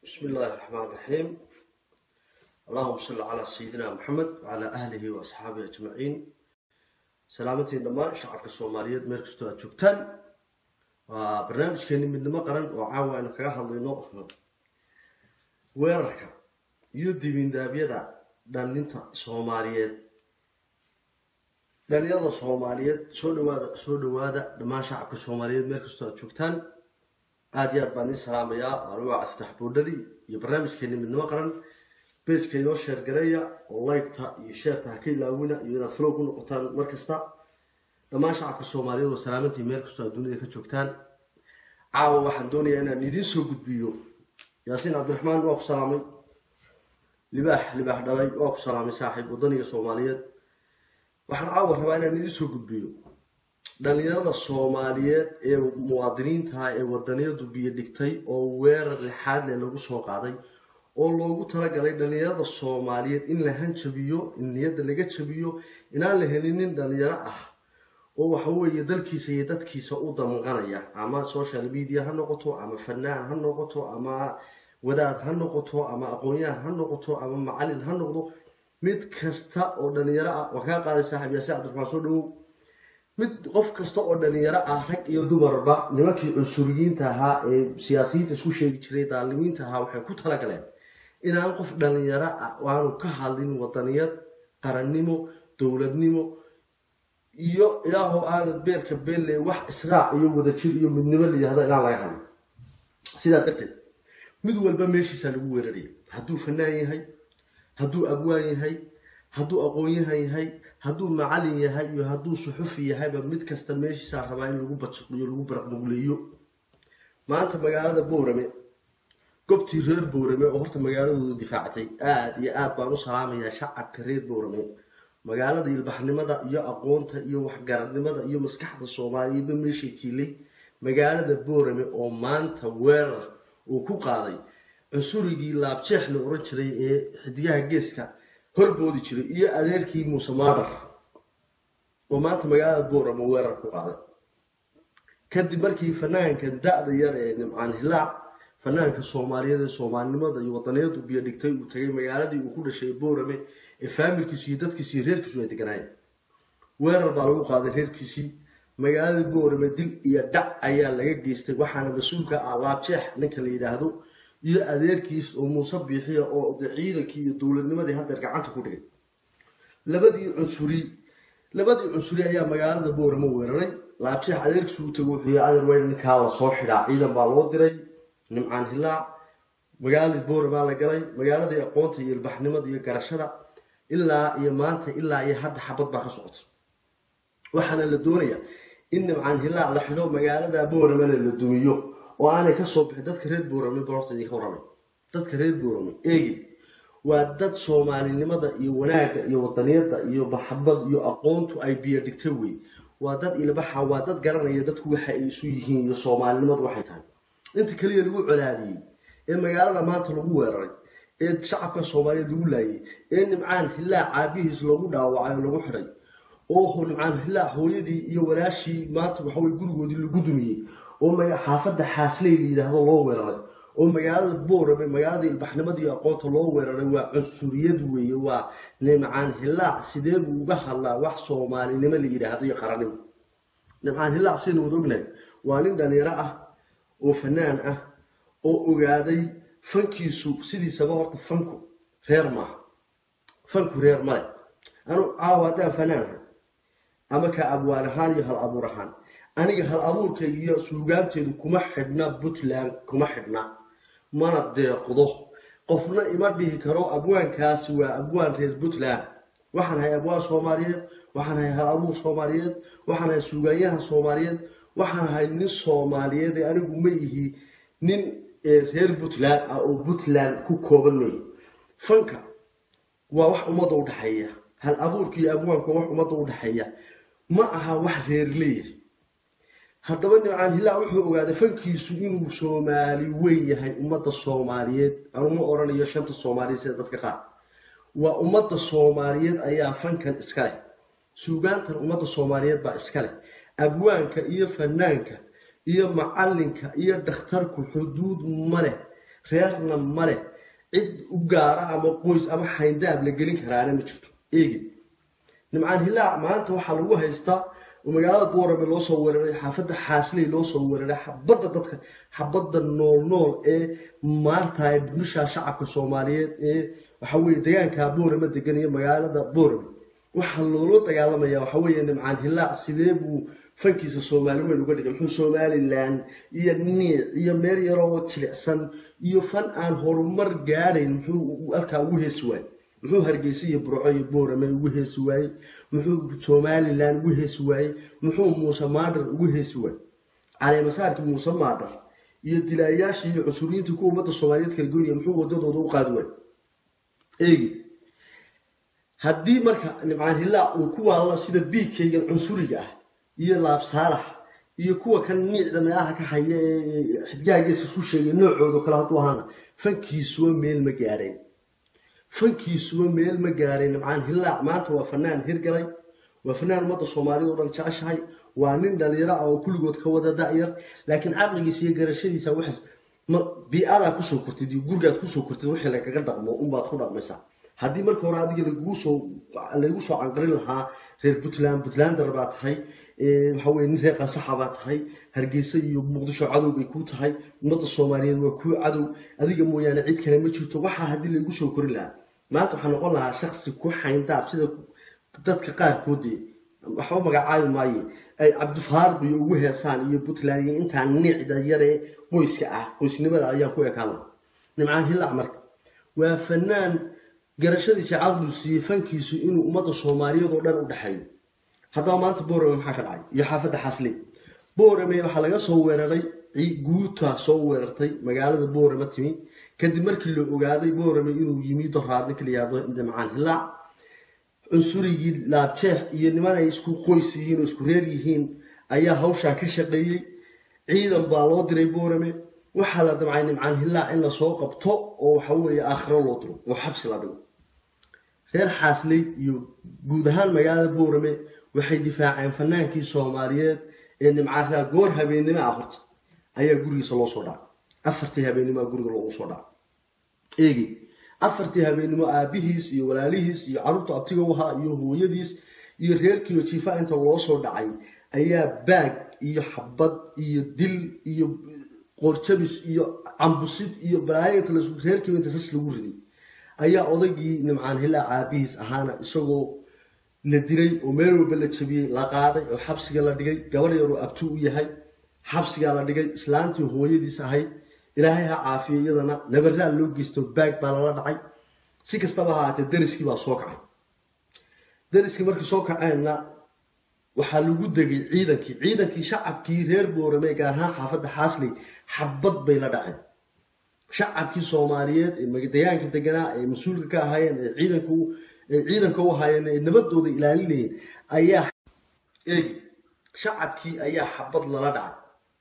بسم الله الرحمن الرحيم اللهم صل على سيدنا محمد وعلى أهله وأصحابه أجمعين سلامتي دمان شعبك الصوماليات ميركستو أجوكتان وبرنامج كيني من دم قرن وعاوة أنك هالينو weerarka iyo dibindaabyada dhalinta soomaaliyeed dhalinyarada soomaaliyeed soo dhawaada soo dhawaada dhammaan shacabka soomaaliyeed meel kastoo aad joogtaan aada iyo aad baan iin salaamayaa anigoo aftax boodhari iyo barnaamijkeeni midnimo qaran bejka inoo sheergareeya oo liketa iyo sheerta ha ka ilaawina iyo inaad flow ku noqotaan mar kasta dhammaan shacabka soomaaliyeed waa salaamantii meel kastoo aad dunida ka joogtaan caawa waxaan doonayaa inaan idiin soo gudbiyo yaasiin cabdiraxmaan waa ku salaamay libaax libaax dhalay waa ku salaamay saaxiib wadaniga soomaaliyeed waxaan caawa rabaa inaan idiin soo gudbiyo dhalinyarada soomaaliyeed ee muwaadiniintaha ee wadaniyadu biyo dhigtay oo weerar lixaad leh lagu soo qaaday oo loogu talagalay dhalinyarada soomaaliyeed in la hanjabiyo in niyadda laga jabiyo inaan la helin nin dhalinyaro ah oo waxa weeye dalkiisa iyo dadkiisa u damqanaya ama social media ha noqoto ama fanaan ha noqoto ama wadaad ha noqoto ama aqoon-yahan ha noqoto ama macalin ha noqdo mid kasta oo dhalinyaro ah waa kaa qaaday saaxib yaasi cabdiraxmaan soo dhawow mid qof kasta oo dhalinyaro ah rag iyo dumarba nimankii cunsuriyiinta ahaa ee siyaasiyiinta isku sheegi jiray daalimiinta ahaa waxay ku talagaleen inaan qof dhalinyaro ah aanu ka hadlin wadaniyad qarannimo dowladnimo iyo ilaahow aanad beerka beelle wax israac iyo wadajir iyo midnimo layihahdo inaan laga hadlin sidaa darteed mid walba meeshiisaa lagu weeraraya hadduu fanaan yahay hadduu abwaan yahay hadduu aqoon-yahan yahay hadduu macalin yahay iyo hadduu suxufi yahayba mid kasta meeshiisaa rabaa in lagu bajiqiyo lagu baraqnuguleeyo maanta magaalada boorame gobtii reer boorame oo horta magaaladooda difaactay aada iyo aada baan u salaamayaa shacabka reer boorame magaalada ilbaxnimada iyo aqoonta iyo waxgaradnimada iyo maskaxda soomaaliyeedba meeshay tiilay magaalada boorame oo maanta weerar uu ku qaaday cunsurigii laabjeex la oran jiray ee xidigaha geeska horboodi jiray iyo adeerkii muuse maadar oo maanta magaalada boorame weerar ku qaaday kadib markii fanaanka da-da yar ee nimcaan hilaac fanaanka soomaaliyeed ee soomaalinimada iyo wadaniyadu biyo dhigtay uu tagay magaaladii uu ku dhashay boorame ee faamilkiisi iyo dadkiisi iyo reerkiisu ay deganaayeen weerar baa lagu qaaday reerkiisii magaaladii boorame dil iyo dhac ayaa laga geystay waxaana mas-uulka ah laabjeex ninka la yidhaahdo iyo adeerkiis oo muuse biixiya oo ciidankii iyo dowladnimadii haddeer gacanta ku dhigay labadii cunsuri labadii cunsuri ayaa magaalada boorame weeraray laabjeex adeerkiisu u tago wuxuu adeer weyn ninkaa la soo xidhaa ciidan baa loo diray nimcaan hilaac magaaladii boorama la galay magaaladii aqoonta iyo ilbaxnimada iyo garashada ilaa iyo maanta ilaa iyo hadda xabad baa ka socota waxaana la doonayaa in nimcaan hilaac la xidho magaalada booramena la dumiyo oo aanay kasoo bixin dadka reer boorame borta idinka warramay dadka reer boorame eegi waa dad soomaalinimada iyo wanaagga iyo wadaniyada iyo maxabad iyo aqoontu ay biyo dhigta wey waa dad ilbaxa waa dad garanaya dadku waxa ay isu yihiin iyo soomaalinimadu waxay tahay inta keliya lagu colaadiyey ee magaalada maanta lagu weeraray ee shacabka soomaaliyeed lagu laayay ee nimcaan hilaac caabihiis lagu dhaawacay oo lagu xidhay oo nimcaan hilaac hooyadii iyo walaashii maanta waxawey gurigoodii lagu dumiyey oo xaafadda xaasley la yidhaahdo loo weeraray oo magaalada boorame magaalada ilbaxnimada iyo aqoonta loo weeraray waa cunsuriyad weeye waa nimcaan hilaac sidee buu uga hadlaa wax soomaalinimo la yidhaahdo iyo qarannimo nimcaan hilaac sidaynu wada ognahay waa nin dhalinyaro ah oo fanaan ah oo ogaaday fankiisu sidiisaba horta fanku reer maaha fanku reer male anu caawa haddaan fanaanha ama ka abwaan ahaan iyo hal abuur ahaan aniga hal abuurkayga iyo suugaanteedu kuma xidhna puntland kuma xidhna mana deeqdo qofna ima dhihi karo abwaankaasi waa abwaan reer puntland waxaan ahay abwaan soomaaliyeed waxaan ahay hal abuur soomaaliyeed waxaan ahay suugaanyahan soomaaliyeed waxaan ahay nin soomaaliyeed ee anigu ma ihi nin reer puntland ah oo puntland ku kooban mayi fanka waa wax ummadda u dhexeeya hal abuurka iyo abwaanka wax ummadda u dhexeeya ma aha wax reer leeyahay haddaba nimcaan hilaac wuxuu ogaaday fankiisu inuu soomaali weyn yahay ummadda soomaaliyeed anuma odhanayo shanta soomaaliyeed sida dadka qaar waa ummadda soomaaliyeed ayaa fankan iska leh suugaantan ummadda soomaaliyeed baa iska leh abwaanka iyo fanaanka iyo macalinka iyo dhakhtarku xuduud ma leh reerna male cid u gaara ama qoys ama xayndaab la gelin karaana ma jirto eegi nimcaan hilaac maanta waxaa lagu haystaa oo magaalada boorame loo soo weeraray xaafadda xaasley loo soo weeraray xabadda dadka xabadda nool nool ee maanta bisha shacabka soomaaliyeed ee waxa weye deegaanka boorame degan iyo magaalada boorame waxaa loola dagaalamaya waxa weeye nimcaan hilaac sidee buu fankiisa soomaali weyn uga dhigay muxuu somalilan iyo niic iyo meel yaroo jilicsan iyo fan aan horumar gaadhayn muxuu halkaa ugu heesi waayey muxuu hargeysa iyo burco iyo boorame ugu heesi waayey muxuu somalilan ugu heesi waayey muxuu muuse maadhar ugu heesi waayey caleemasaarkii muuse maadhar iyo dilaayaashii iyo cusuriyiintii kuwa ummadda soomaaliyeed kala goynaya muxuu wadadooda u qaadi waayey eegi haddii marka nimcaan hilaac uu ku waallo sida biigkaygan cunsuriga ah iyo laab saalax iyo kuwa kan niicda meelaha ka haya ee xidgaagiisa isku sheegay noocooda kale hadduu ahaana fankiisuba meel ma gaadhayn fankiisuba meel ma gaadhayn nimcaan hilaac maanta waa fanaan hirgalay waa fanaan ummadda soomaaliyad oo dhan jeceshahay waa nin dhalinyaro ah oo kulligood ka wada da-yar laakiin caqligiisa iyo garashadiisa waxaas bi-adaa kusoo kortid iyo gurigaad kusoo kortid wixii lagaga dhaqmo unbaad ku dhaqmaysaa haddii marka hore adiga lagugu soo laygu soo canqarin lahaa reer puntland puntlander baa tahay waxa weye nin reer qansaxa baa tahay hargeysa iyo muqdisho cadow bay ku tahay ummadda soomaaliyeed waa kuu cadow adiga mooyaane cid kale ma jirto waxaa haddii laygu soo korin lahaa maanta waxaa noqon lahaa shaksi ku xayndaab sida dadka qaarkoodee waxba magacaabi maaye ay cabdifaaruq iyo ugu heesaan iyo puntland iyo intaa nicda yaree qoyska ah qoysnimada ayaa ku ekaan lahaa nimcaan hilac marka waa fanaan garashadiisa caqligu siiyey fankiisu inuu ummadda soomaaliyeed oo dhan u dhexeeyo haddaba maanta boorame maxaa ka dhacay iyo xaafadda xasley boorame waxaa laga soo weeraray guuta soo weerartay magaalada boorame timi kadib markii la ogaaday boorame inuu yimi doraad ninka la yihahdo nimcaan hilaac cunsurigii laabjeex iyo niman ay isku qoys yihiin oo isku reer yihiin ayaa hawshaa ka shaqeeyey ciidan baa loo diray boorame waxaa la damcay nimcaan hilaac in lasoo qabto oo waxa weeye aakhiro loo diro oo xabsi la dhigo reer xaasley iyo guud ahaan magaalada boorame waxay difaaceen fanaankii soomaaliyeed ee nimcaanraa goor habeennimo ah horta ayaa gurigiisa loo soo dhacay afartii habeennimoa guriga loogu soo dhacay eegi afartii habeennimo aabihiis iyo walaalihiis iyo carruurta abtiga u ahaa iyo hooyadiis iyo reerkiiyo jiifa inta loo soo dhacay ayaa baag iyo xabad iyo dil iyo qoorjabis iyo cambusid iyo balaayainta reerkiiba inta sas lagu riday ayaa odaygii nimcaan hilaac aabihiis ahaana isagoo la dilay oo meel walba la jabiyey la qaaday oo xabsiga la dhigay gabadh yaroo abti u yahay xabsigaa la dhigay islaantii hooyadiis ahayd ilaahay ha caafiyo iyadana nabaraa loo geysto baag baa lala dhacay si kastaba ha ahaatee dariskii baa soo kacay dariskii markii soo kaceenna waxaa lagu degay ciidankii ciidankii shacabkii reer boorame gaar ahaan xaafadda xaasley xabad bay la dhaceen shacabkii soomaaliyeed ee degaanka deganaa ee mas-uulka ka ahaayeen ee ciidanka ee ciidanka u ahaayeen ee nabadooda ilaalinayeen ayaa eegi shacabkii ayaa xabad lala dhacay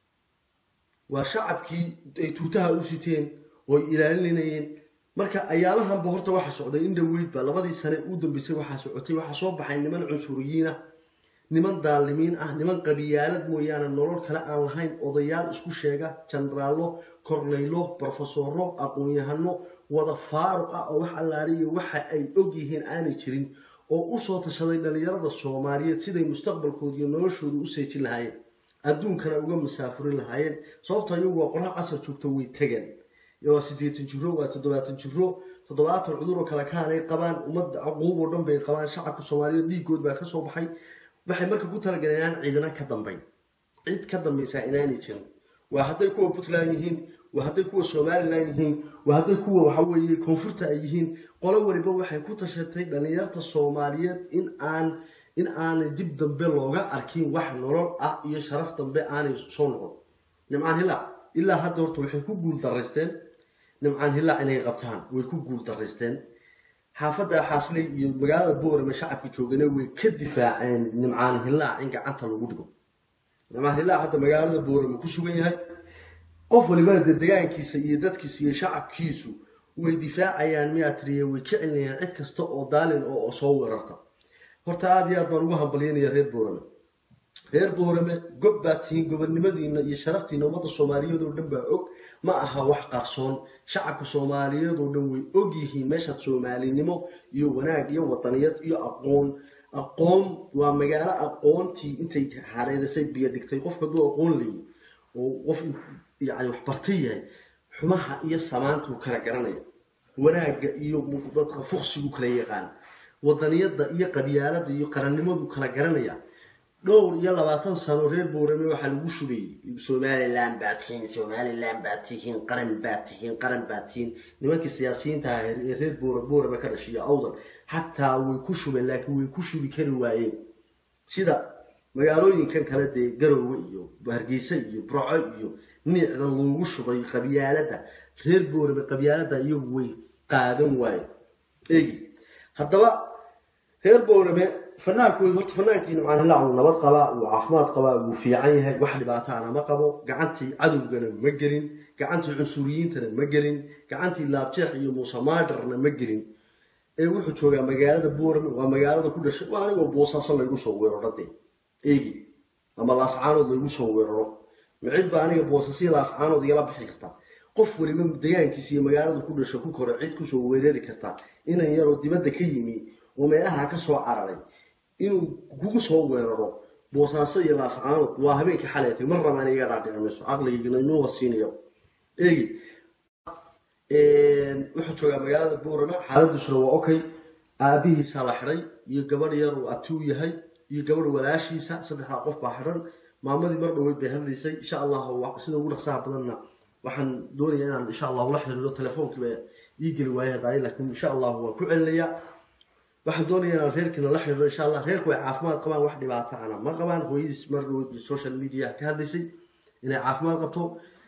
waa shacabkii ay tuutaha u siteen oo ay ilaalinayeen marka ayaamahanba horta waxa socday in dhaweydba labadii sane u dambeysay waxaa socotay waxaa soo baxay niman cunsuriyiin ah niman daalimiin ah niman qabiyaalad mooyaane nolol kale aan lahayn odayaal isku sheega jenaraallo kornaylo brofesoro aqoon-yahano wada faaruq ah oo wax allaaliyo waxa ay og yihiin aanay jirin oo usoo tashaday dhallinyarada soomaaliyeed siday mustaqbalkooda iyo noloshooda u seejin lahaayeen adduunkana uga masaafurin lahaayeen sababto iyagu waa qorax casar joogto way tegeen waa siddeetan jiro waa toddobaatan jiro toddobaatan cuduroo kale kaanay qabaan ummadda aquub oo dhan bay qabaan shacabka soomaaliyeed dhiigood baa kasoo baxay waxay marka ku talagaleen inaan ciidana ka dambayn cid ka dambaysaa inaanay jirin waa hadday kuwa puntland yihiin waa hadday kuwa somalilan yihiin waa hadday kuwa waxaweeye koonfurta ay yihiin qolo waliba waxay ku tashatay dhallinyarta soomaaliyeed in aan in aanay dib dambe looga arkin wax nolol ah iyo sharaf dambe aanay soo noqon nimcaan hilaac ilaa hadda horta waxay ku guul daraysteen nimcaan hilaac inay qabtaan way ku guul daraysteen xaafadda xaasley iyo magaalada boorame shacabka joogana way ka difaaceen nimcaan hilaac in gacanta lagu dhigo nimcaan hilaac hadda magaalada boorame ku sugan yahay qof walibana de degaankiisa iyo dadkiisa iyo shacabkiisu way difaacayaan miyaa tiriye way ka celinayaan cid kasta oo daalin oo soo weerarta horta aada iyo aad baan ugu hambalyanaya reer boorame reer boorame gob baa tihiin gobonnimadiina iyo sharaftiina ummadda soomaaliyeed oo dhan baa og ma aha wax qarsoon shacabka soomaaliyeed oo dhan way og yihiin meeshaad soomaalinimo iyo wanaag iyo wadaniyad iyo aqoon aqoon waa magaalo aqoontii intay hareerisay biyo dhigtay qofka hadduu aqoon leeyi oo qof yani wax bartay yahay xumaha iyo samaantuu kala garanaya wanaagga iyo dadka fuqsigu kala yaqaan wadaniyadda iyo qabyaalada iyo qarannimadu kala garanaya dhowr iyo labaatan sano reer boorame waxaa lagu shubayay somalilan baa tihiin somalilan baa tihiin qaran baa tihiin qaran baa tihiin nimankii siyaasiyiinta ah ee reer boora boorame ka dhashay iyo awdal xataa way ku shubeen laakiin way ku shubi kari waayeen sida magaalooyinkan kale dee garowe iyo hargeysa iyo burco iyo niicda loogu shubay qabyaalada reer boorame qabyaalada iyagu way qaadan waaye eegi haddaba reer boorame fanaankooda horta fanaankii nimcaan hilaac uu nabad qabaa uu caafimaad qabaa wuu fiican yahay wax dhibaataana ma qabo gacantii cadowgana ma gelin gacantii cunsuriyiintana ma gelin gacantii laabjeex iyo muuse maadarna ma gelin ee wuxuu joogaa magaalada boorame waa magaalada ku dhashay waa anigoo boosaaso laygu soo weeraro dee eegi ama laascaanood laygu soo weeraro micid baa aniga boosasiya laascaanood igala bixi kartaa qof waliba degaankiisa iyo magaalada ku dhasho ku kore cid kusoo weerari kartaa inan yaroo dibadda ka yimi oo meelaha ka soo cararay inuu kugu soo weeraro boosaaso iyo laascaanood waa habeenkii xaleetay mar rabaan iga dhaadhici mayso caqligayga inuuba siinayo eegi wuxuu joogaa magaalada boorama xaaladiisuna waa okay aabihiisaa la xidhay iyo gabadh yar uu abti u yahay iyo gabadh walaashiisa saddexdaa qof baa xidhan maamadii mar dhaweyd bay hadlaysay insha allah sida ugu dhaqsaha badanna waxaan doonaya inaan insha allah ula xiriiro telefoonkiiba ii geli waaye hadaaye laakiin insha allah waan ku celinayaa waxaan doonaya inaan reerkiina la xiriiro insha allah reerku ay caafimaad qabaan wax dhibaato ana ma qabaan hooyadiis mar dhaweyd social media ka hadlaysay inay caafimaad qabto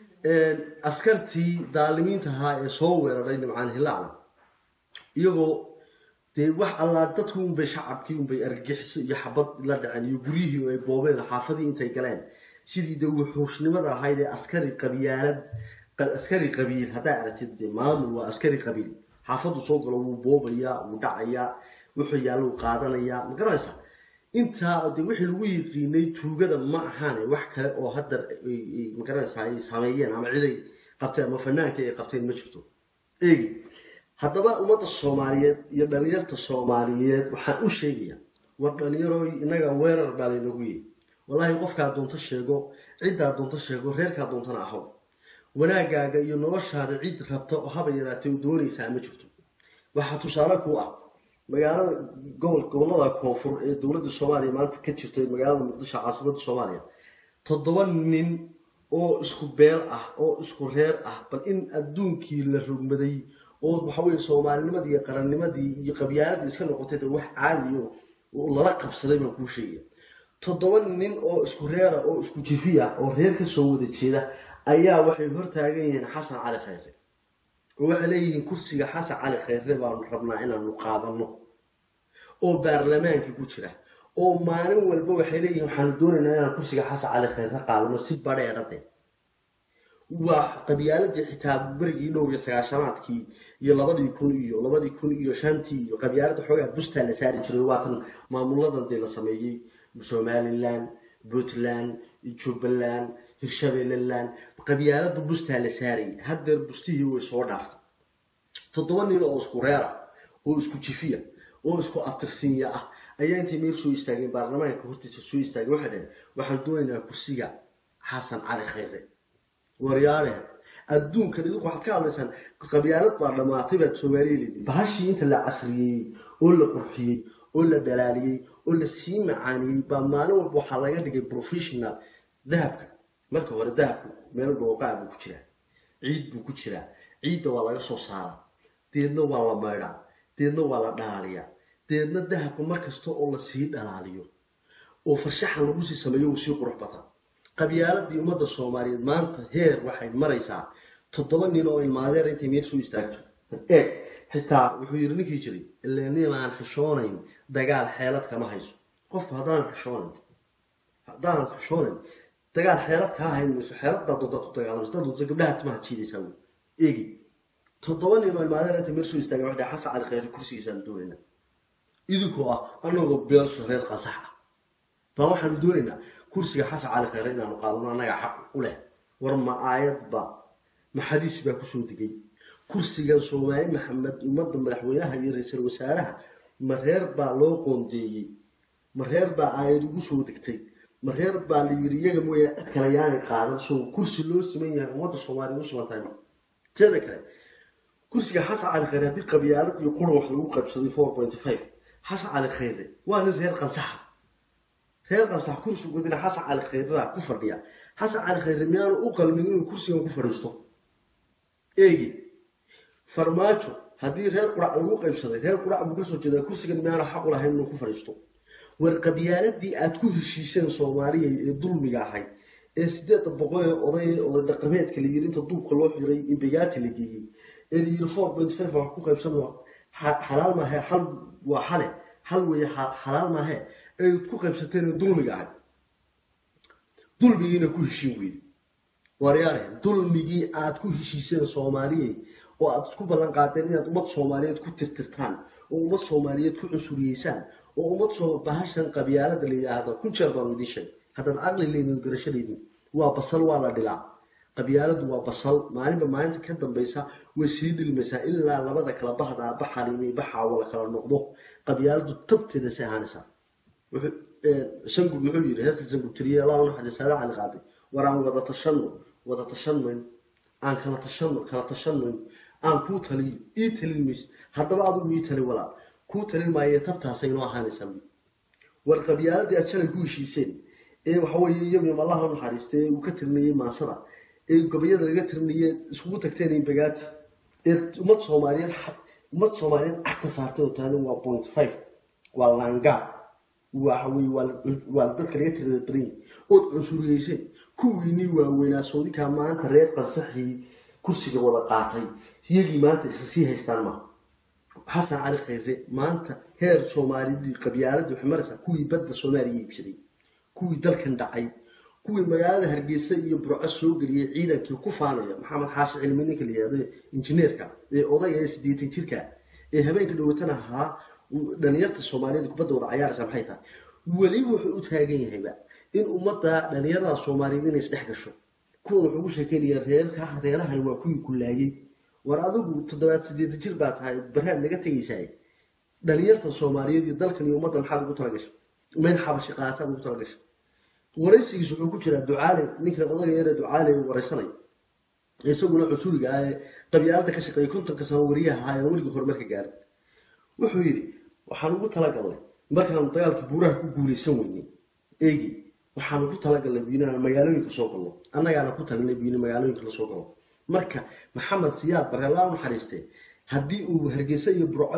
askartii daalimiinta ahaa ee soo weeraray nimcaan hilaacna iyagoo dee wax allaa dadku unbay shacabkii unbay argagixiso iyo xabad la dhaceen iyo guryihii ay boobeen xaafadii intay galeen sidii de wuxuushnimada ahayd ee askari qabyaalad askari qabiil haddaa aragtid de maamul waa askari qabiil xaafadu soo galo wuu boobayaa wuu dhacayaa wuxuu yaallou qaadanayaa ma garanaysaa intaa de wixii lagu yiqiinay tuugada ma ahaane wax kale oo hadda ma garanaysaa ay sameeyeen ama ciday qabteen ama fanaanka ay qabteen ma jirto eegi haddaba ummadda soomaaliyeed iyo dhalinyarta soomaaliyeed waxaan u sheegayaa war dhalinyarooy innaga weerar baa laynagu yihi wallaahi qofkaa doonto sheego ciddaa doonto sheego reerkaa doontana ahow wanaagaaga iyo noloshaada cid rabta oo haba yaraatay doonaysaa ma jirto waxaa tusaale ku ah magaalada gobol gobolada koonfur ee dowladda soomaaliya maanta ka jirta magaalada muqdisho caasimada soomaaliya toddoba nin oo isku beel ah oo isku reer ah bal in adduunkii la rogmaday oo waxaweye soomaalinimadii iyo qarannimadii iyo qabyaaladii iska noqotay de wax caadiyo lala qabsaday baan kuu sheegaya toddoba nin oo isku reera oo isku jifi ah oo reer ka soo wada jeeda ayaa waxay hortaagan yihiin xasan cali khayre oo waxay leeyihiin kursiga xasan cali khayre baanu rabnaa inaanu qaadano oo baarlamaankii ku jira oo maalin walba waxay leeyihiin waxaanu doonaynaa inaan kursiga xasan cali khayre qaadano si badheedhade waa qabyaaladii xitaa berigii dhowr iyo sagaashanaadkii iyo labadii kun iyo labadii kun iyo shantii iyo qabyaalada xoogaa bustaa la saari jiray waatan maamuladan dee la sameeyey somalilan puntland jubbaland hirshabeelland qabyaalada bustaa la saarayay haddeer bustihii way soo dhaaftay toddoba nin oo isku reera oo isku jifiya oo isku abtirsinya ah ayaa intay meel soo istaageen baarlamaanka hortiisa soo istaageen waxay dhaheen waxaan doonaynaa kursiga xasan cali khayre waryaale adduunkan idinku waxaad ka hadlaysaan qabyaalad baa dhammaatay baad soomaaliya leediin bahashii inta la casriyeeyey oo la qurxiyey oo la dhalaaliyey oo la sii macaaniyey baa maalin walba waxaa laga dhigay professional dahabka marka hore dahabku meel dhooqaa buu ku jiraa ciid buu ku jiraa ciidda waa laga soo saaraa deedna waa la maydhaa deedna waa la dhalaaliyaa deedna dahabka mar kasta oo lasii dhalaaliyo oo farshaxan lagu sii sameeyo uu sii qurux bataa qabyaaladii ummadda soomaaliyeed maanta heer waxay maraysaa toddoba nin oo ilmaadeer intay meel soo istaagto eeg xitaa wuxuu yidhi ninkii jiray ilenimaan xishoonayn dagaal xeelad kama hayso qofku haddaan xishoonayn haddaan xishoonayn dagaal xeelad kaa hayn mayso xeeladdaa doonta ku dagaalamayso dad doonta gabdhaha timaha jiidaysaa wey eegi toddoba nin oo ilmaadeer intay meel soo istaagen waxay dhahay xasan cali khayre kursigiisaan doonayna idinkoo ah anagoo beelsha reer qasax ah baa waxaanu doonaynaa kursiga xasan cali khayre inaanu qaadano annaga xaq u leh war ma aayadba maxadiis baa kusoo degay kursigan soomaali maxamed ummadda madaxweynaha iyo ra-iisul wasaaraha ma reer baa loo qoondeeyey ma reer baa aayad ugu soo degtay ma reer baa la yiri iyaga mooya cid kale yaanay qaadan soo kursi loo siman yahay ummadda soomaaliya u siman tahay ma teeda kale kursiga xasan cali khayre haddii qabyaalad iyo quran wax lagu qaybsaday four point five xasan cali khayre waa nin reer qansaxa reer qansax kursigoodina xasan cali khayredaa ku fadhiya xasan cali khayre miyaanu u qalmin inuu kursigan ku fadhiisto eegi farmaajo haddii reer qurac lagu qaybsaday reer qurac buu kasoo jeedaa kursigan miyaanu xaqu lahayn inuu ku fadhiisto war qabyaaladii aad ku heshiiseen soomaaliya ee dulmiga ahayd ee sideedda boqol ee oday oday dhaqameedka la yiri inta duubka loo xiray in begaati la geeyey ee la yiri four point five wax ku qaybsan xalaal maahe xal waa xale xal weeye xalaal maahe ay ku qaybsateen ee dulmiga ahayd dulmigiina ku heshiin weyde waryaare dulmigii aad ku heshiiseen soomaaliyey oo aad isku ballan qaadeen inaad ummad soomaaliyeed ku tirtirtaan oo ummad soomaaliyeed ku cusuriyeysaan oo ummad soo bahashan qabyaalada la yidhaahdo kun jeer baan idiin sheegay haddaad caqli leydin garasho leydin waa basal waa la dhilaa qabyaaladu waa basal maalinba maalinta ka dambaysa way sii dhilmaysaa ilaa labada kala bahda baxalimi baxaawo la kala noqdo qabyaaladu tabteeda si ahaanaysaa sangub muxuu yiri heesta sangub tiriye allah unaxariis saada cali qaaday war aan wada tashano wada tashanmayn aan kala tashano kala tashanmayn aan kuu taliyo ii talin mayso haddaba adigu ii tali walaal kuu talin maaye tabtaasay noo ahaanaysaa war qabyaaladii aad shalay ku heshiiseen ee waxaweeye iyaguna allaha u naxariistay ee uu ka tirinayay maasada ee gabayada laga tirinayay iskugu tagteen in bagaati ee ummad soomaaliyeed ummad soomaaliyeed cagta saartay oo taani waa point five waa laangaab waxaweye waa dadka laga tirada badan yahay ood cunsuriyeyseen kuwiinii waaweynaa soodinkaa maanta reer qansaxii kursiga wada qaatay iyagii maanta isa sii haystaan maaha xasan cali khayre maanta heer soomaalidii qabyaaladii waxay maraysaa kuwii badda soomaaliya iibsaday kuwii dalkan dhacay kuwii magaalada hargeysa iyo burco soo geliyay ciidankii ku faanaya maxamed xaashi cilmi ninka la yihahdo injineerka ee odayga ee sideetan jirka ee habeenka dhawatana ahaa dhalinyarta soomaaliyeed kubadda wada cayaaraysa maxay tahay weliba wuxuu u taagan yahayba in ummadda dhalinyarada soomaaliyeed inay isdhex gasho kuwan wuxuu ugu sheekeynayaa reerka reerahan waa kuwii ku laayay war adigu toddobaad sideeda jir baa tahay baraad naga tegaysaa dhalinyarta soomaaliyeed iyo dalkan iyo ummadda maxaad ugu talagashay meel xabashi qaataad ugu talagashay waraysigiis wuxuu ku jiraa ducaale ninka odaga yaree ducaale waraysanaya isaguna cusuriga ah ee qabyaalada ka shaqeeyay kontonka sano wariyaha ahaa ee weligii horumarka gaaray wuxuu yidhi waxaan ugu talagalnay markaanu dagaalkii buuraha ku guulaysan weynay eegi waxaan ugu talagalnay bu inaan magaalooyinka soo galno annagaana ku talinay bu in magaalooyinka lasoo galo marka maxamed siyaad barelaa u naxariistee haddii uu hargeysa iyo burco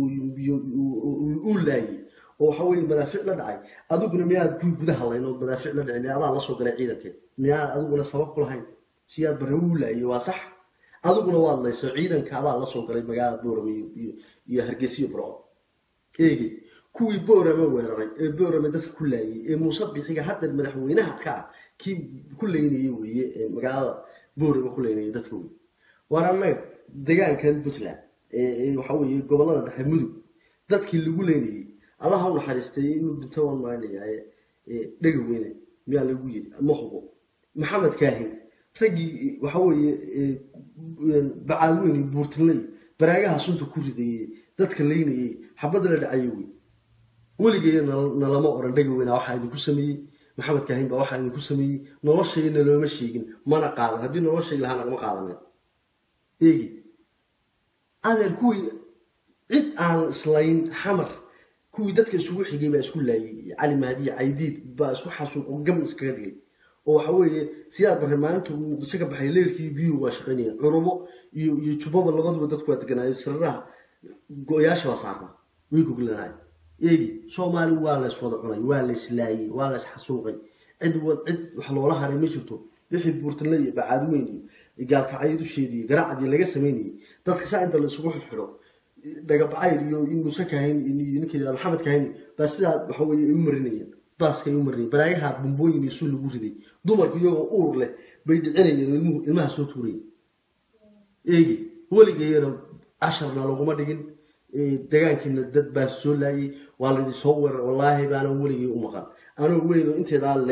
uu laayay oo waxa weye madaafic la dhacay adiguna miyaad kuwii gudaha layn oo madaafic la dhicin adaa lasoo galay ciidankee miyaad adiguna sabab ku lahayn siyaad bare wuu laayay waa sax adiguna waad layso ciidanka adaa lasoo galay magaalada boorame iyo hargeysa iyo burco eegi kuwii boorame weeraray ee boorame dadka ku laayay ee muuse bixiga hadda madaxweynaha ka ah kii ku leynayay weeye ee magaalada boorame ku leynayay dadka wey waar annaga degaankan puntland ee waxa weeye gobolada dhexe mudug dadkii lagu leynayay allaha u naxariistay inuu dhinto waan maaynayaa dhega weyne miyaa lagu yiri ma hubo maxamed kaahin raggii waxa weeye bacaadweyn iyo buurtinley baraagaha sunta ku ridayey dadka leynayay xabadda la dhacayay wey weligeeya nalama oran dhega weyna waxaa idinku sameeyey maxamed kaahin baa waxaa idinku sameeyey noloshayna looma sheegin mana qaadan haddii nolol sheegi lahaa nagama qaadanen eegi adeer kuwii cid aan islayn xamar kuwii dadka isugu xigay baa isku laayay cali mahdiya caydiid baa isku xasuuqo gam iskaga dhigay oo waxa weeye sidaad barre maalinta muqdisho ka baxay leelkii biyuhu waa shaqaynayeen curubo iyo iyo jubbaba labaduba dadku waa deganaayo siraraha go-yaasha baa saarnaa way goglanaay eegi soomaali waa lays wada cunay waa lays laayay waa lays xasuuqay cid cid wax loola haray ma jirto wixii buurtanle iyo bacaadweyn iyo gaalkacyo dusheedii garaacdii laga samaynayay dadka saa inta la isugu xidxidho dhagabacayr iyo muuse kahayn iyo ninka yidhahdo maxamed kahayn baa sidaa waxa weeye u marinayeen baaskay u marinayeen baraayaha bumbooyin iyo sul lagu riday dumarku iyagoo uur leh bay dhicinayeen ilmuhu ilmaha soo tuurayeen eegi weligeeyana casharna laguma dhigin degaankiina dad baa soo laayay waa laydin soo weerar wallaahi baanan weligay u maqan anoo weyn oo inteedaa leeg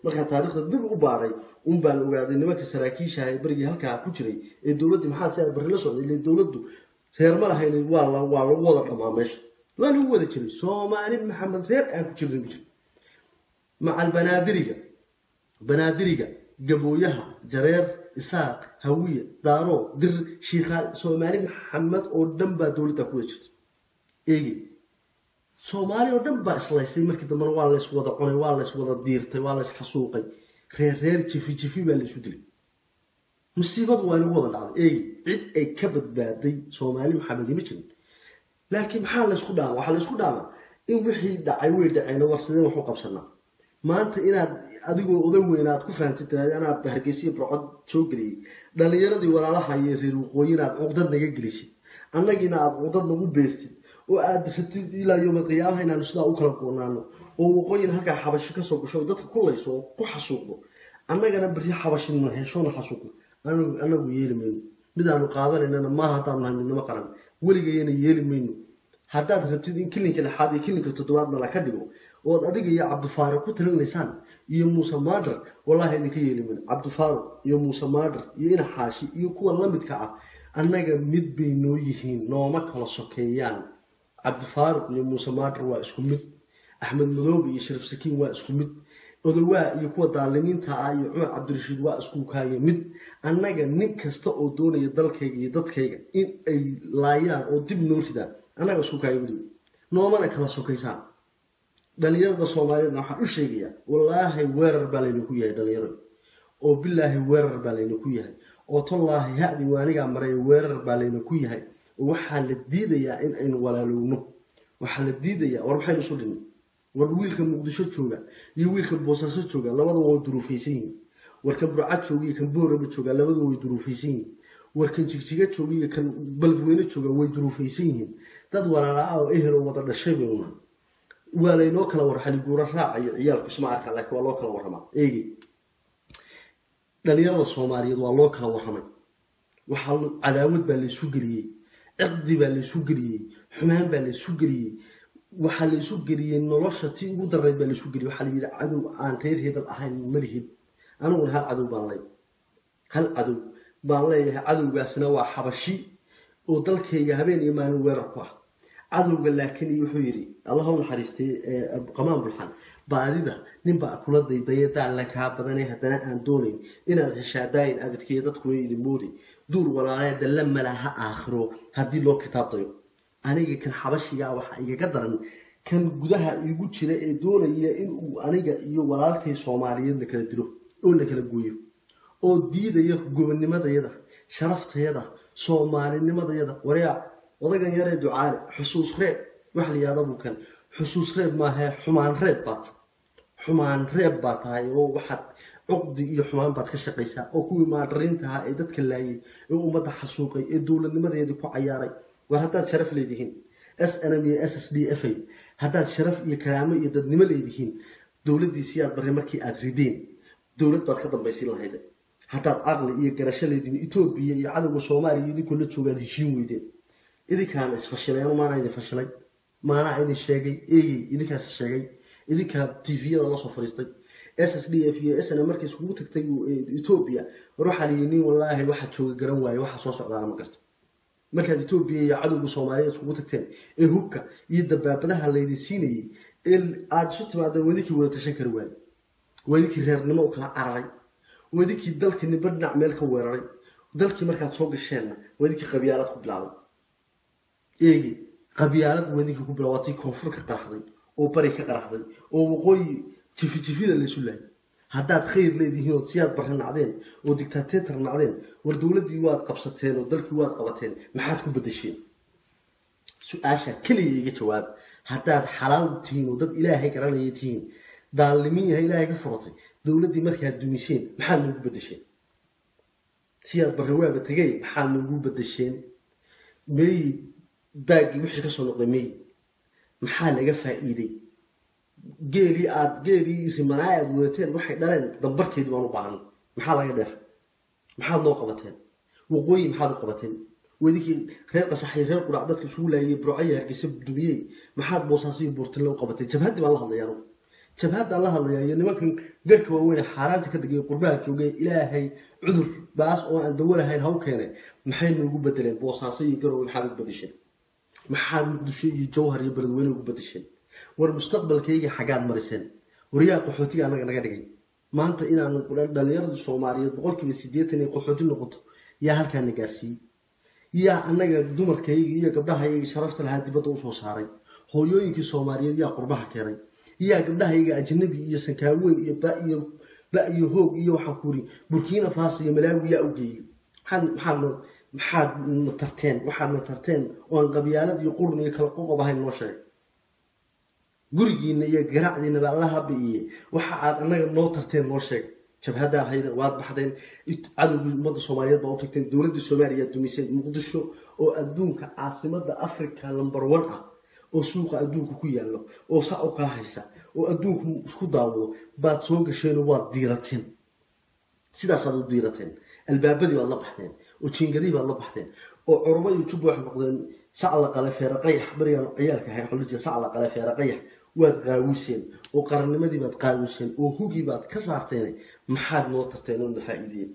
markaa taariikhda dib u baadhay un baan ogaaday nimanka saraakiishaha ee berigii halkaa ku jiray ee dowladdii maxaa si barri la socday ile dowladdu reer ma lahayn waa la waa lagu wada dhamaa meesha waa lagu wada jiray soomaali maxamed reer aan ku jirna ma jiro macal banaadiriga banaadiriga gabooyaha jareer isaaq hawiye daaro dir shiikhaal soomaali maxamed oo dhan baa dowladda ku wada jirta eegi soomaali oo dhan baa islaysay markii dambena waa lays wada cunay waa lays wada diirtay waa lays xasuuqay reer reer jifi jifi baa laysu dilay musiibadu waa inagu wada dhacday eegi cid ay ka badbaaday soomaali maxamedi ma jirin laakiin maxaa laysku dhaama waxaa laysku dhaamaa in wixii dhacay way dhaceen war sideen waxu qabsanaa maanta inaad adigoo oday weyn aad ku fahamtay tiraada anaa hargeysiya barcod soo geliyey dhalinyaradii walaalaha iyo reer waqooyi inaad cuqdad naga gelisid annagiina aad cuqdad nagu beertid oo aad rabtid ilaa yowma qiyaamaha inaanu sidaa u kala goonaano oo waqooyina halkaa xabashi kasoo gasho oo dadka kulayso oo ku xasuuqdo annagana beri xabashina heshoona xasuuqno anagu yeeli mayno midaanu qaadanaynana maaha haddaanu nahay midnimo qaran weligayana yeeli mayno haddaad rabtid in kilinka lixaad iyo kilinka toddobaadna laka dhigo ood adiga iyo cabdifaaro ku talinaysaan iyo muuse maadar wallaahi idinka yeeli mayno cabdifaaro iyo muuse maadar iyo ina xaashi iyo kuwa lamidka ah annaga mid bay noo yihiin nooma kala sokeeyaan cabdifaaruq iyo muuse maadar waa isku mid axmed madoobe iyo shariif sakiin waa isku mid odowaa iyo kuwa daalimiinta ah iyo cumar cabdirashiid waa isku kaaya mid annaga nin kasta oo doonaya dalkayga iyo dadkayga in ay laayaan oo dib noo ridaan annaga isku kaaya weliba noomana kala sokaysaan dhalinyarada soomaaliyeedna waxaan u sheegayaa wallaahi weerar baa laynaku yahay dhalinyarada oo bilaahi weerar baa laynaku yahay oo tallaahi ha-di waanigaa maray weerar baa laynaku yahay oo waxaa la diidayaa in aynu walaalowno waxaa la diidayaa war maxaynu isu dhinay war wiilka muqdisho jooga iyo wiilka boosaaso jooga labada way duruufaysan yihiin war kan burcad jooga iyo kan booraba jooga labada way duruufaysan yihiin war kan jigjiga jooga iyo kan baladweyne jooga way duruufaysan yihiin dad walaala-a oo ehel oo wada dhashay baynu nahay waa laynoo kala war xaliguuro raacayo ciyaalku isma arkaa laakiin waa loo kala warramaa eegi dhalinyarada soomaaliyeed waa loo kala warramay waxaa cadaawad baa laysu geliyey ciqdi baa laysu geliyey xumaan baa laysu geliyey waxaa laysu geliyey nolosha tii ugu darayd baa laysu geliyey waxaa layidhi cadow aan reer hebel ahayn malihid aniguna hal cadow baan leeyahay hal cadow baan leeyahay cadowgaasna waa xabashi oo dalkayga habeen iyo maalin weerar ku ah cadowga laakiin wuxuu yidhi allah u naxariistay qamaan bulxan baadida ninbaa kula daydaya daalla kaa badanay haddana aan doonayn inaad heshaadaayin abidkeeya dadkuna idin mooday duur walaalaya dalla malaha aakhiro haddii loo kitaabdayo aniga kan xabashigaa waxaa igaga daran kan gudaha igu jira ee doonaya inuu aniga iyo walaalkay soomaaliyeed la kala dilo oo la kala gooyo oo diidaya gobonimadayada sharaftayada soomaalinimadayada waryaa odagan yaree ducaale xusuus reeb waxa la yihahda buu kan xusuus reeb maahae xumaan reeb baad xumaan reeb baa tahay oo waxaad cuqdi iyo xumaan baad ka shaqaysaa oo kuwii maadariinta ahaa ee dadka laayay ee ummadda xasuuqay ee dowladnimadeedii ku cayaaray war haddaad sharaf leedihiin s n m iyo s s d f a haddaad sharaf iyo karaamo iyo dadnimo leedihiin dowladdiisii aad barray markii aad rideen dowlad baad ka dambaysin lahayde haddaad caqli iyo garasho leedihiin etoobiya iyo cadowga soomaaliya idinkoo la joogaad heshiin weydeen idinkaana isfashilay anu maanaa idin fashilay maanaa idin sheegay eegey idinkaas sheegay idinkaa tviyada la soo fariistay s s d f iyo sna markay iskugu tagtay etoobiya war waxaa layihi nin wallaahi waxaa jooga garan waaye waxa soo socdaana ma garto markaad etoobiya iyo cadowga soomaaliyeed iskugu tagteen ee hubka iyo dabaabadaha laydin siinayay ee aada isu timaadeen wadinkii wada tashan kari waaye wadinkii reernimo u kala cararay wadinkii dalka nimba dhinac meel ka weeraray dalkii markaad soo gasheenna wadinkii qabyaalad ku bilaabay eegi qabyaalad wadinkii ku bilaabay waatii koonfur ka qaraxday oo bari ka qaraxday oo waqooyi jifi jifida laysu laayay haddaad khayr leedihiin ood siyaad barre nacdeen oo dictatetor nacdeen war dowladdii waad qabsateen oo dalkii waad qabateen maxaad ku bedesheen su-aasha keliya iga jawaab haddaad xalaal tihiin oo dad ilaahay garanaya tihiin daallimin yahay ilaahay ka furatay dowladdii markaad dumiseen maxaad noogu bedesheen siyaad barre waaba tegay maxaad noogu bedesheen meeyi baaggii wixii kasoo noqday meeyi maxaa laga faa'iiday geelii aad geelii rimanaa aad wadateen waxay dhaleen dambarkeedii baan u baahnay maxaa laga dheefay maxaad noo qabateen waqooyi maxaad u qabateen wadinkii reer qasaxay reer qurac dadka isugu laayay burcaya hargeysa dumiyey maxaad boosaaso iyo buurtinle u qabateen jabhaddii baan la hadlaya anugu jabhaddaan la hadlaya iyo nimankan garhka waaweyne xaaraanta ka dhigay qurbaha joogay ilaahay cudur baas oo aan dawo lahayn haw keenay maxay noogu bedeleen boosaaso iyo garowe maxaad ugu bedesheen maxaad muqdisho iyo jawhar iyo beledweyne ugu bedesheen war mustaqbalkayga xaggaad mariseen waryaa qaxootiga anaga naga dhigay maanta inaanu dhalinyarada soomaaliyeed boqolkiiba sideetan ay qaxooti noqoto yaa halkaana gaarsiiyey yaa anaga dumarkayga iyo gabdhahayga sharafta lahaa dibadda usoo saaray hooyooyinkii soomaaliyeed yaa qurbaha keenay yaa gabdhahayga ajnabi iyo sankaaweyn iyo ba iyo ba iyo hoog iyo waxaan ku uri burkina faso iyo malaawi yaa u geeyey maxaad maxaadna maxaad na tarteen waxaadna tarteen oo aan qabyaalad iyo qurun iyo kala qoqob ahayn noo sheegay gurigiina iyo garacdiinaba alla habiiye waxa aad anaga noo tarteen noo sheeg jabhadda ahayda waad baxdeen cadowgii ummadda soomaaliyeed baa u tagteen dowladda soomaaliya dumisay muqdisho oo adduunka caasimada africa number one ah oo suuqa adduunka ku yaallo oo saa u kaa haysa oo adduunku isku daawado baad soo gasheenoo waad diirateen sidaasaad u diirateen albaabadii baad la baxdeen oo jiingadii baad la baxdeen oo curubo iyo jubba waxay noqdeen sac la qale feere qayax berigaan ciyaalka ahay waxaa jira sac la qale feere qayax waad qaawiseen oo qarannimadii baad qaawiseen oo hugii baad ka saarteen maxaad noo tarteen oo na faa'iideen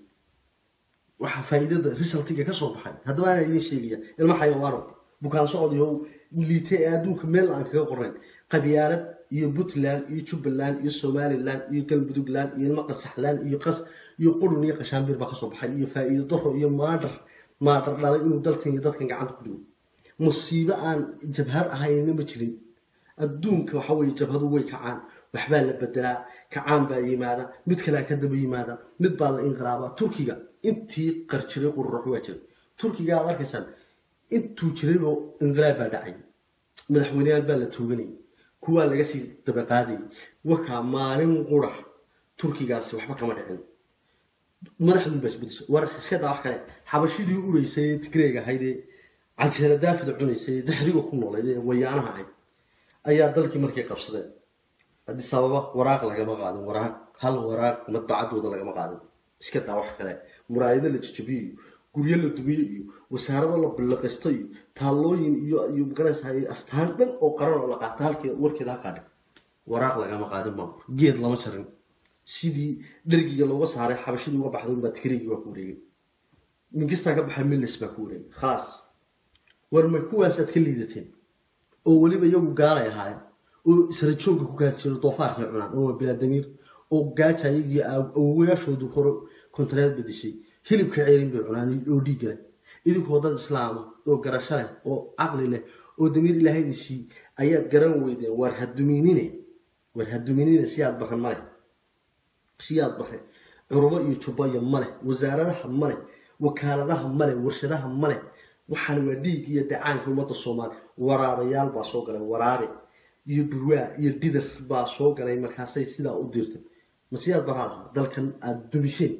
waxaa faa'iidada resultiga ka soo baxay haddaba anaa idiin sheegaya ilma xayawaano bukaan socod iyo liite ee adduunka meel aan kaga qorayn qabyaalad iyo puntland iyo jubbaland iyo somaliland iyo galmudugland iyo ilmo qasaxland iyo qas iyo qurun iyo qashaambir baa kasoo baxay iyo faa'iido daro iyo maadhar maadhar dhalay inuu dalkan iyo dadkan gacanta ku dhigo musiibo aan jabhad ahayna ma jirin adduunka waxa weye jabhadu way kacaan waxbaa la bedelaa kacaan baa yimaada mid kalea ka daba yimaada mid baa la inqilaabaa turkiga intii qarjiray qururax waa jiray turkiga aad arkaysaan intuu jiraybo inqilaab baa dhacay madaxweyneyaal baa la tooganayay kuwaa laga sii dabaqaadayay wakaa maalin qurax turkigaasi waxba kama dhicin madaxdun baa isbedeshay war iska daa wax kale xabashidii ureysay ee tigreega ahaydee canjeera daafida cunaysay ee dixriga ku noolayd ee wayaanaha ahayd ayaa dalkii markay qabsadeen haddii sababa waraaq lagama qaadin waraaq hal waraaq madbacadooda lagama qaadin iska daa wax kale muraayado la jajabiyo iyo guryo la dumiyo iyo wasaarado la billaqaysto iyo taallooyin iyo iyo magaraysa astaan dhan oo qaran oo la qaata halkee warkeeda halkaa dhig waraaq lagama qaadin maamur geed lama jarin sidii dhergiga looga saaray xabashidii uga baxday unbaa tigrigii waa ku wareegay mingistaa ka baxay millis baa ku wareegay khalaas war ma kuwaasaad ka liidateen oo weliba iyagu gaalay ahaayeen oo isra joogga ku gaadi jiro doofaarkay cunaan oo waa bilaadamiir oo gaaja iyagii awowayaashoodu hore kontareed bedishay hilibka ceelin bay cunaan oo dhiig leh idinkoo dad islaama oo garasho leh oo caqli leh oo damiir ilaahaydiisii ayaad garan weydeen waar haduminine waar haduminine siyaad baran male siyaad bare curubo iyo jubbayo male wasaaradaha male wakaaladaha male warshadaha male waxaan waa dhiig iyo dhacaanka ummadda soomaaliya waraabayaal baa soo galay waraabe iyo burwaa iyo dhidar baa soo galay markaasay sidaa u diirtay masiyaad baraa lahaa dalkan aada dumiseen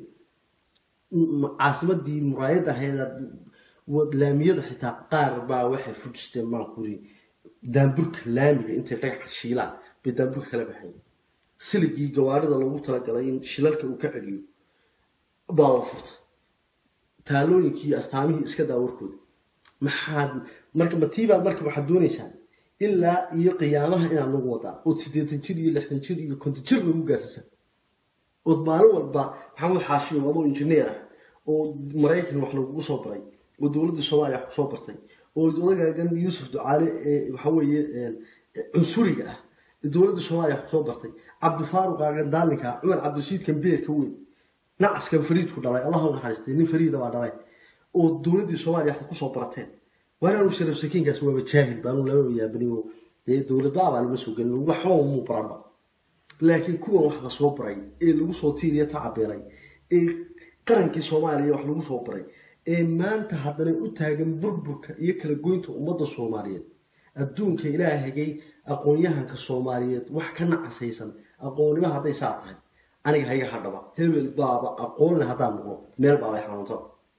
caasimadii muraayad ahayd laamiyada xitaa qaar baa waxay fujisteen maan kuri daamburka laamiga intay dhagaxa shiilaan bay daamburka kala baxeen siligii gawaarida loogu talagalay in shilalka uu ka celiyo baa la furtay taalooyinkii iyo astaamihii iska daa warkooda maxaad marka matiibaad marka waxaad doonaysaa ilaa iyo qiyaamaha inaad lagu wadaa ood siddeetan jir iyo lixdan jir iyo konton jir lagu gaarsiisa ood maalin walba maxamed xaashiyo adoo injineer ah oo maraykan wax lagugu soo baray oo dowladda soomaaliya wax kusoo bartay oo odagaagan yuusuf ducaale ee waxa weeye cunsuriga ah dowladda soomaaliya wax kusoo bartay cabdifaaruqaagan daalinka cumar cabdishiidkan beerka weyn nacaskan fariidku dhalay allah u naxariistay nin fariida baa dhalay oo dowladdii soomaaliya waxaad kusoo barateen waanaanu sharaf sakiinkaas waaba jaahil baanu lama yaabani oo dee dowladba abaa lama soo gelin waxba muu baranba laakiin kuwan wax la soo baray ee lagu soo tiiriya tacabeelay ee qarankii soomaaliya wax lagu soo baray ee maanta haddana u taagan burburka iyo kala goynta ummadda soomaaliyeed adduunka ilaahagay aqoon-yahanka soomaaliyeed wax ka nacasaysan aqoonnimo hadday saa tahay aniga hayga hadhaba hebel baaba aqoonle haddaan noqdo meel baabay xanuunto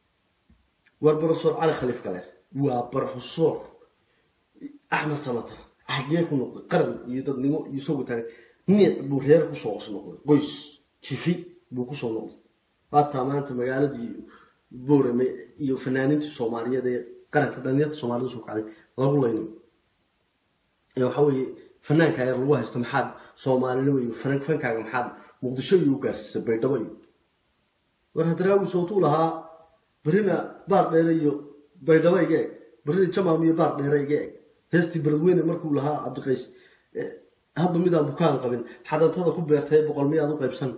war brofesor cali khaliif galeer waa brofesor axmed samatar xagee ku noqday qaran iyo dadnimo iyo isagoo taagan niic buu reer kusoo os noqday qoys jifi buu kusoo noqday waataa maanta magaaladii boorame iyo fanaaniintii soomaaliyeed ee qaranka dhalinyarta soomaalida soo kacday lagu laynayo ee waxa weeye fanaanka yar lagu haysto maxaad soomaalinimo iyo fan- fankaaga maxaad muqdisho iyo u gaarsiisay baydhabo iyo war hadraawi sootuu lahaa berina baar dheere iyo baydhabo iga eg berina jamaam iyo baar dheere iga eg heestii beledweyne markuu lahaa cabdiqays eh, hadba midaan bukaan qabin xadantada ku beertay boqol miyaad u qaybsan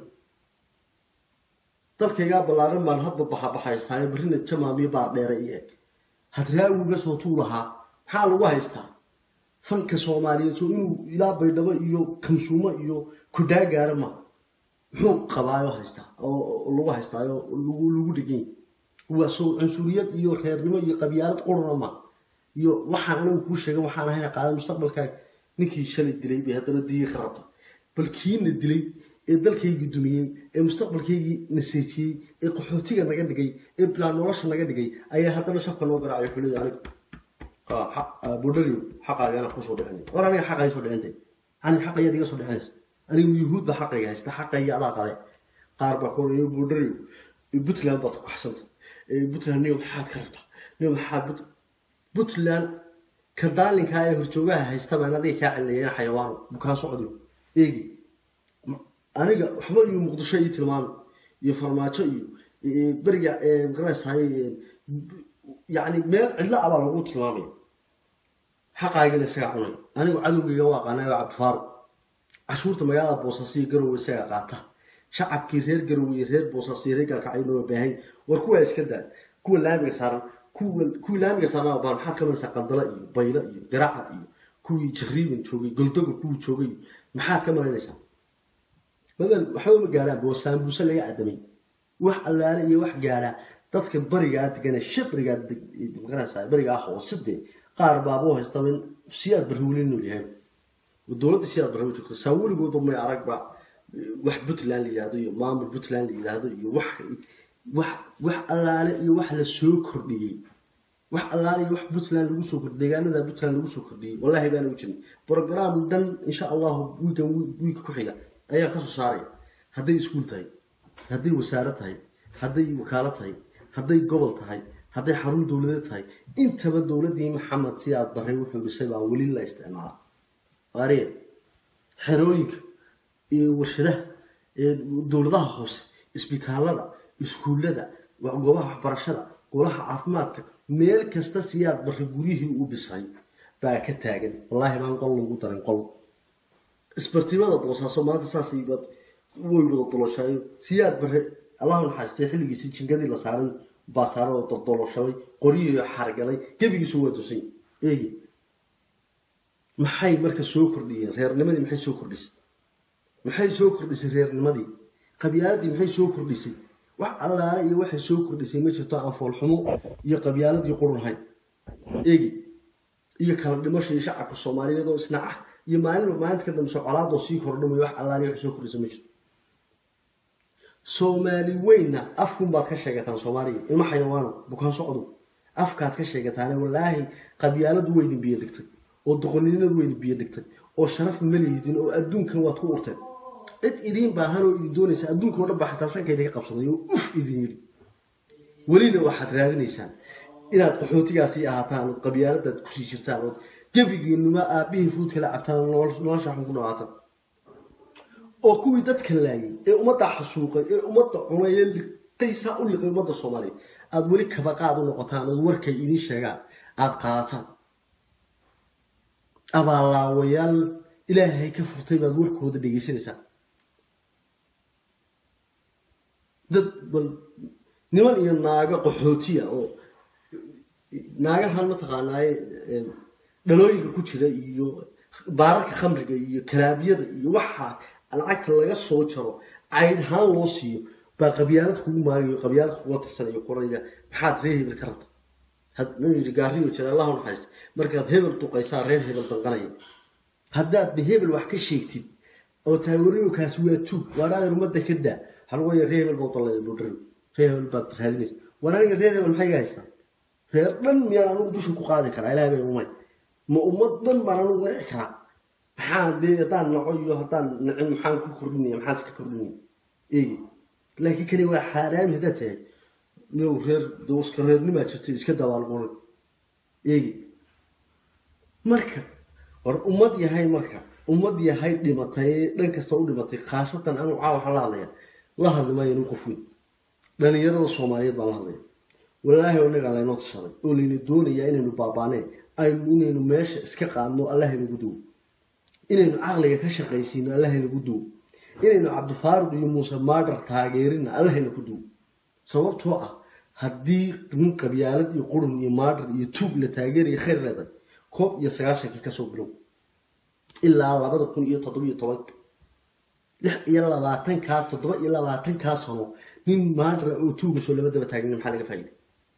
dalkaygaa ballaaran baan hadba baxabaxaystaayo berina jamaam iyo baar dheere iga eg hadraawiga sootuu lahaa maxaa lagu haystaa fanka soomaaliyeed soo inuu ilaa baydhabo iyo kamsuumo iyo kudhaa gaara ma muxuu qabaayo haystaa oo oo lagu haystaayo lagu lagu dhegany waa soo cunsuriyad iyo reernimo iyo qabyaalad qurana ma iyo waxaan anigu kuu sheegay waxaan ahayna qaadan mustaqbalkaaga ninkii shalay dilay bay haddana diigi ka rabta bal kiina dilay ee dalkaygii dumiyey ee mustaqbalkaygii naseejiyey ee qaxootiga naga dhigay ee bilaan nolosha naga dhigay ayaa haddana shabka noo garaacay xulida aniga budhariw xaqaaga kusoo dhicinay war aniga xaqay soo dhicintay aniga xaqayaad iga soo dhicinaysa aniga yuhuud baa xaqayga haysta xaqayga adaa qale qaar baa kuoranaya budhariw puntland baad ku kaxsanta puntland niyo maxaad ka rabtaa niyo maxaad Put- puntland ka daalinkaa ee horjoogaha haysta baan adiga kaa celinaya xayawaano bukaan socdiyo eegi aniga waxba iyo muqdisho ii tilmaamay iyo farmaajo iyo iyo beriga magaranaysahay yani meel cidlo abaa lagu tilmaamaya xaqaagina isagaa cunay anigu cadowgayga waa qaanay waa cabdifaaruq cashuurta magaalada boosaaso iyo garowe isagaa qaata shacabkii reer garowe iyo reer boosaaso iyo reer galkacyo waa baahan war kuwaa iska daa kuwa laamiga saaran kuwa kuwii laamiga saaran baan maxaad ka maraysaa qandala iyo baylo iyo garaaca iyo kuwii jariiban joogay goldoga kuwii joogay iyo maxaad ka maraynaysaa magal waxba ma gaadhaan boosaanbuuse laga cadamay wax allaale iyo wax gaadhaa dadka barigaa degana shabrigaa maqanaysaa barigaa hooside qaar baabuu haystaba in siyaad barri weli nool yahay dowladda siyaad barri u joogta saa weligoodba may aragba wax puntland la yidhahdo iyo maamul puntland la yidhahdo iyo wax wax wax allaale iyo wax la soo kordhiyey wax allaale iyo wax puntland lagu soo kordhiyey deegaanada puntland lagu soo kordhiyey wallahi baana u jirin program dhan insha allahu wiigan wiigka ku xiga ayaa kasoo saaraya hadday iskuul tahay hadday wasaaro tahay hadday wakaalo tahay hadday gobol tahay hadday xarun dowladeed tahay intaba dowladdii maxamed sidaad baray wuxuu dhisay baa weli la isticmaala qaariya xerooyinka iyo warshadaha ee dowladaha hoose isbitaalada iskuullada wa- goobaha waxbarashada golaha caafimaadka meel kasta siyaad baray guryihii uu dhisay baa ka taagan wallaahi baan qol lagu darin qol isbartimada boosaaso maanta saasay baad way wada doloshayo siyaad bare allahu naxaastay xilligiisii jingadii la saaray baasaaradoo dordoloshabay qoryihii xargalay gebigiisu waa tusay eegi maxay marka soo kordhiyeen reernimadii maxay soo kordhisay maxay soo kordhisay reernimadii qabyaaladii maxay soo kordhisay wax allaale iyo waxay soo kordhisay ma jirto aan foolxumo iyo qabyaaladii qurunhayn eegi iyo kala dhimasho iyo shacabka soomaaliyeed oo isna ah iyo maalinba maalinta ka dambayso colaadoo sii kordhamay wax allaale wax soo kordhisa ma jirto soomaali weynna afkun baad ka sheegataan soomaaliya ilma xayawaano bukaan socdu afkaad ka sheegataane wallaahi qabyaaladu weydin biyo dhigtay oo doqoninimadu weydin biyo dhigtay oo sharaf malihidin oo adduunkan waad ku urteen cid idiin baahan oo idin doonaysa adduunka oo dhan baa xataa sanka idinka qabsaday oo uf idin yidhi welina waxaad raadinaysaan inaad qaxootigaasii ahaataan ood qabyaaladaad kusii jirtaan ood gebigiinuba aabihii fuudka la cabtaan nolosha xun ku dhawaataan oo kuwii dadka laayay ee ummadda xasuuqay ee ummadda cunay ee liqaysaa u liqay ummadda soomaaliya aada weli kabaqaad u noqotaan ood warkay idiin sheegaan aada qaadataan abaalaawayaal ilaahay ka furtay baad warkooda dhegaysanaysaan dad bal niman iyo naago qaxootiya oo naagahan mataqaanaaye dhalooyinka ku jira iyo baararka khamriga iyo kalaabiyada iyo waxaa lacagta laga soo jaro cayd ahaan loo siiyo baa qabyaalad kugu maagayo qabyaalad kuga tirsanayo qoraya maxaad reer hebel ka rabta hadnuu yidhi gaariyo jira allahu naxariista markaad hebel duqaysaa reer hebel danqanaya haddaad de hebel wax ka sheegtid oo taawariyowkaasi waa tuug waadhaadeer ummadda ka daa waxaa lagu waya reer hebel baa dallaya buudharin reer hebel baad raadinaysa waan aniga reer hebel maxay iga haystaa reer dhan miyaan anigu dusha ku qaadi karaa ilaah bay umay ma ummad dhan baan anigu wici karaa maxaa dee haddaan naco iyo haddaan nacin maxaan ku kordhinaya maxaas ka kordhinaya eegi laakiin kani waa xaaraami haddaad tahay inow reer iska reernimaa jirtay iska dabaalquran eegi marka war ummad yahay marka ummad yahay dhimatay dhan kasta u dhimatay khaasatan anu caa waxaan la hadlaya la hadli maayo nin qof weyn dhalinyarada soomaaliyeed baan la hadlaya walaahi inagaa laynoo tashaday oo layna doonayaa inaynu baabaaneen aynu inaynu meesha iska qaadno allahaynagu duwo inaynu caqliga ka shaqaysiino allahaynagu duwo inaynu cabdifaaruq iyo muuse maadhar taageerina allahayna ku duwo sababtoo ah haddii nin qabyaalad iyo qurun iyo maadhar iyo tuug la taageeraya khayr leedahay koob iyo sagaashankii kasoo bilow ilaa labada kun iyo toddobiyo tobanka lix iyo labaatankaas toddoba iyo labaatankaa sano nin maadhara oo tuuga soo lama daba taagnin maxaa laga faa'iday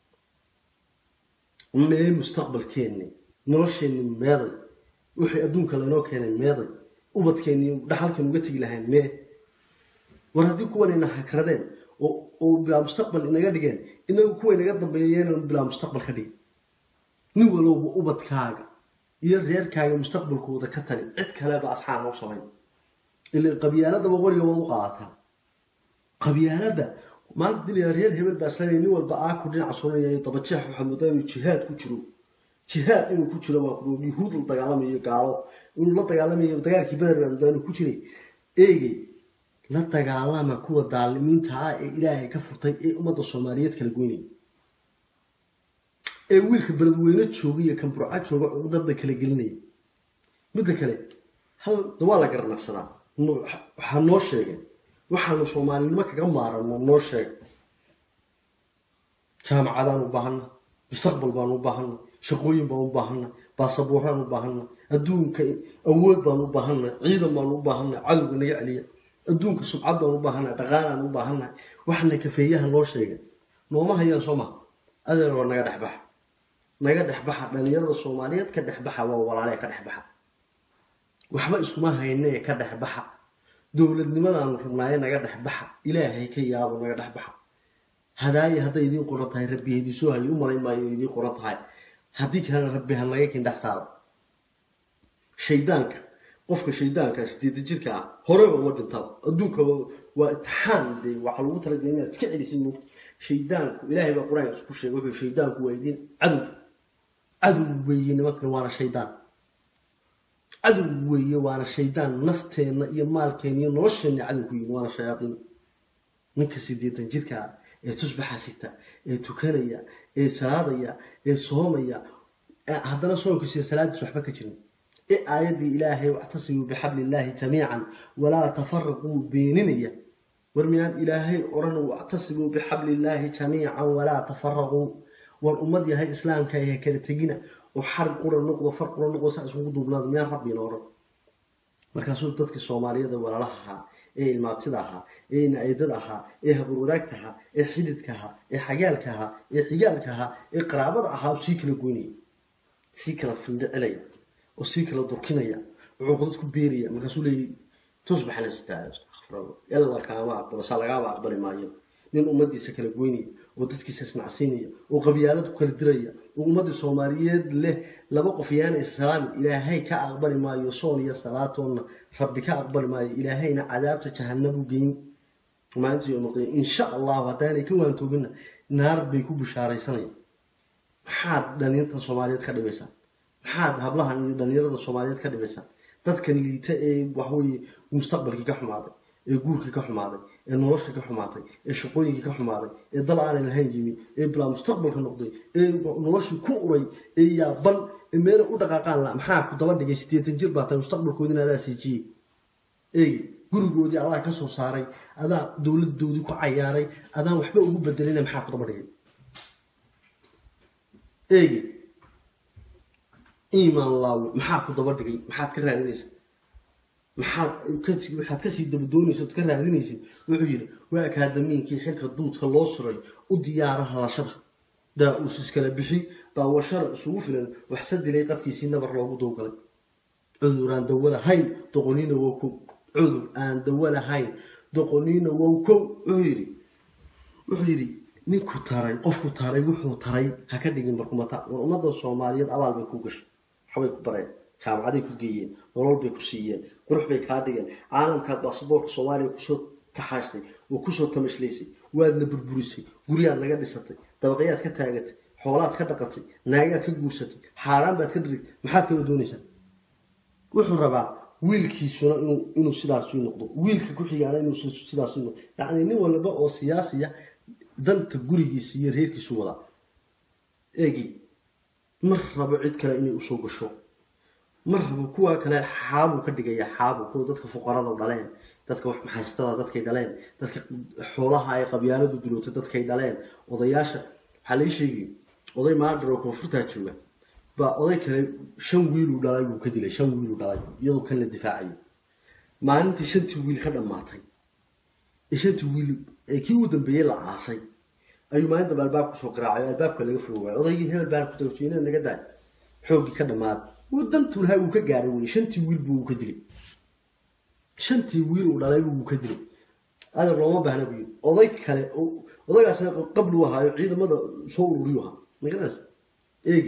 mee mustaqbalkeenni nolosheenni meeday wixii adduunka laynoo keenay meeday ubadkeenni dhaxalkan uga tegi lahayn mee war haddii kuwanayna hakradeen oo bilaa mustaqbal inaga dhigeen inagu kuwa inaga dambeeyeen bilaa mustaqbal ka dhigin nin walowba ubadkaaga iyo reerkaaga mustaqbalkooda ka tali cid kaleba asxaan loo samayn ila qabyaaladaba qoriga waad u qaadataa qabyaalada maanta dilaya reer hebel baa islanaya nin walba aaku dhinaca suranaya dabajeex waxaa moodaa inuu jihaad ku jiro jihaad inuu ku jiro waa kuro yuhuud la dagaalamayo gaalo inuu la dagaalamayo dagaalkii beder baa moodaa inuu ku jiray eegey la dagaalama kuwa daalimiinta ah ee ilaahay ka furtay ee ummadda soomaaliyeed kala goynaya ee wiilka beledweyne jooga iyo kan burca jooga cudada kala gelinaya midda kale hal waa la garanaqsadaa waxaa noo sheegay waxaanu soomaalinimo kaga maarano noo sheeg jaamacadaan u baahana mustaqbal baan u baahana shaqooyin baan u baahana baasabooraan u baahana adduunka awood baan u baahana ciidan baan u baahana cadowga naga celiya adduunka subcad baan u baahana dhaqaalaan u baahana waxna kafeeyaha noo sheegay nooma hayaan soo maha adeer waa naga dhexbaxa naga dhexbaxa dhalinyarada soomaaliyeed ka dhexbaxa waa walaalee ka dhexbaxa waxba iskuma haynee ka dhexbaxa dowladnimadaanu rabnaaye naga dhexbaxa ilaahay ka yaabo naga dhexbaxa hadaaye hadday idiin qoran tahay rabbi hadiisoo hayo u malayn maayo idiin qoran tahay haddii kalena rabbi ha naga kindhex saaro shaydaanka qofka shaydaanka sideeda jirka ah horeba uma dhintaba adduunka waa itixaan dee waxaa lagu talagalay inaad iska celisid moogta shaydaanku ilaahay baa qur-aanka isku sheegay wuxuu shaydaanku waa idiin cadow cadow weeye nimankan waana shaydaan cadow weeye waana shaydaan nafteenna iyo maalkeenna iyo nolosheenna cadow ku yihin waana shayaadiin ninka sideetan jirka ah ee tusbaxa sita ee tukanaya ee salaadaya ee soomaya haddana soonkiisa salaadiis waxba ka jirin ee aayaddii ilaahay wactasimuu bixabli illaahi jamiican walaa tafaraquu beeninaya war miyaan ilaahay odhan wactasimuu bixabli illaahi jamiican walaa tafaraquu war ummad yahay islaamka ee kala tegina oo xarig qura noqdo far qura noqdo saa isugu duubnaado miyaan rabbiina odhan markaasuu dadkii soomaaliyada walaalaha ahaa ee ilmaabtida ahaa ee na-aydada ahaa ee habarwadaagta ahaa ee xididka ahaa ee xagaalka ahaa ee xigaalka ahaa ee qaraabada ahaa oo sii kala goynaya sii kala findhicilaya oo sii kala durkinaya wuxuu qodad ku beeraya markaasuu leeyahy tusbax la sitaa ila kaama aqbalo saa lagaaba aqbali maayo nin ummadiisa kala goynaya oo dadkiisa isnacsiinaya oo qabyaalad ku kala diraya oo ummadda soomaaliyeed leh laba qof yaana islaami ilaahay ka aqbali maayo soon iyo salaatoonna rabbi ka aqbali maayo ilaahayna cadaabta jahanabu geyn maalinta yomaqiyam insha allahu haddaanay ka waantoobina naar bay ku bishaaraysanayaan maxaad dhalintan soomaaliyeed ka dhibaysaan maxaad hablahan iyo dhalinyarada soomaaliyeed ka dhibaysaan dadkan liita ee waxweye mustaqbalkii ka xumaaday ee guurkii ka xumaaday ee noloshii ka xumaatay ee shaqooyinkii ka xumaaday ee dal aanay lahayn yimi ee bilaa mustaqbalka noqday ee noloshii ku uray ee yaaban ee meela u dhaqaaqaan la maxaa ku daba dhigay sideetan jir baa tahay mustaqbalkoodina adaa siijiyey eegi gurigoodii adaa ka soo saaray adaa dowladdoodii ku cayaaray adaan waxba ugu bedelina maxaa ku daba dhigay eegi iimaan laawe maxaa ku daba dhigay maxaad ka raadinaysa maxaad waxaad kasii dabadoonaysa ood ka raadinaysid wuxuu yidhi waa akaadamiinkii xilka duudka loo suray u diyaara halashada daa-uus iskala bixi daawashada isugu filan waxse dilay qabkiisii nabar loogu dowgalay cudur aan dawo lahayn doqoniina wow kow cudur aan dawo lahayn doqoniina wow kow wuxuu yidhi wuxuu yidhi ninku taray qofku taray wuxuu taray ha ka dhigin barkumata war ummadda soomaaliyeed abaal bay ku gashay waxbay ku bareen jaamacaday ku geeyeen nolol bay ku siiyeen qurux bay kaa dhigeen caalamkaad baasaboorka soomaaliya kusoo taxaashtay oo kusoo tamashlaysay waadna burburisay guryaad naga dhisatay dabaqyaad ka taagatay xoolaad ka dhaqatay naagaad ka guursatay xaaraan baad ka dhirigtay maxaad kala doonaysaa wuxuu rabaa wiilkiisuna inuu inuu sidaas u noqdo wiilka ku xigaana inuu sidaas u noqdo yacni nin walba oo siyaasiya danta gurigiisa iyo reerkiisu wadaa eegi mar rabo cid kale inay usoo gasho mar rabo kuwa kale xaabuu ka dhigaya xaabu kuwa dadka fuqarada dhaleen dadka wax maxaystada dadkay dhaleen dadka xoolaha ay qabyaaladu dilootay dadkay dhaleen odayaasha waxaa lai sheegay oday maadhar oo koonfurtaa jooga baa oday kale shan wiiluu dhalay buu ka dilay shan wiiluu dhalay iyadoo kan la difaacayo maalintii shantii wiil ka dhammaatay ee shantii wiil ee kii ugu dambeeyey la aasay ayuu maalin dambe albaab kusoo qaraacay albaabka laga furo waayay odaygii hebel baan ku tagsiina naga daay xooggii ka dhammaad wuu dantuu lahaa wuu ka gaaray wey shantii wiil buu ka dilay shantii wiil uu dhalay buu ka dilay adeer looma baahna buyi oday kale odaygaasna qabli u ahaayo ciidamada soo ururiyu ahaa magaranaysa eegi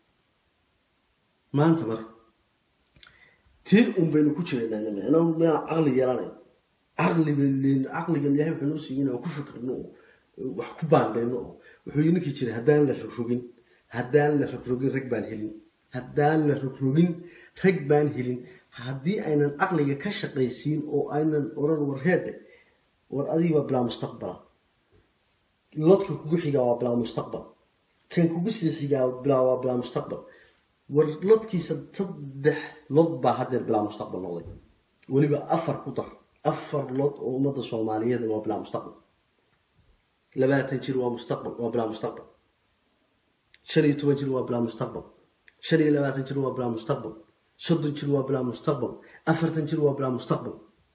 maanta marka tiin un baynu ku jiraynaa inaan miyaan caqli yeelanayn caqli baynu caqligan ilahay wuxuu noo siiyey inaan ku fikirno oo wax ku baandhayno oo wuxuu yii ninkii jiray haddaan la rogrogin haddaan la rogrogin rag baan helin haddaan la rogrogin rag baan helin haddii aynan caqliga ka shaqaysiin oo aynan oran war reedhe war adiga waa bilaa mustaqbala lodka kugu xigaa waa bilaa mustaqbal kan kugu sii xigaa bilaa waa bilaa mustaqbal war lodkiisa saddex lod baa haddeer bilaa mustaqbal noqday weliba afar ku dar afar lod oo ummadda soomaaliyeed waa bilaa mustaqbal labaatan jir waa mustaqbal waa bilaa mustaqbal shan iyo toban jir waa bilaa mustaqbal shan iyo labaatan jir waa bilaa mustaqbal soddon jir waa bilaa mustaqbal afartan jir waa bilaa mustaqbal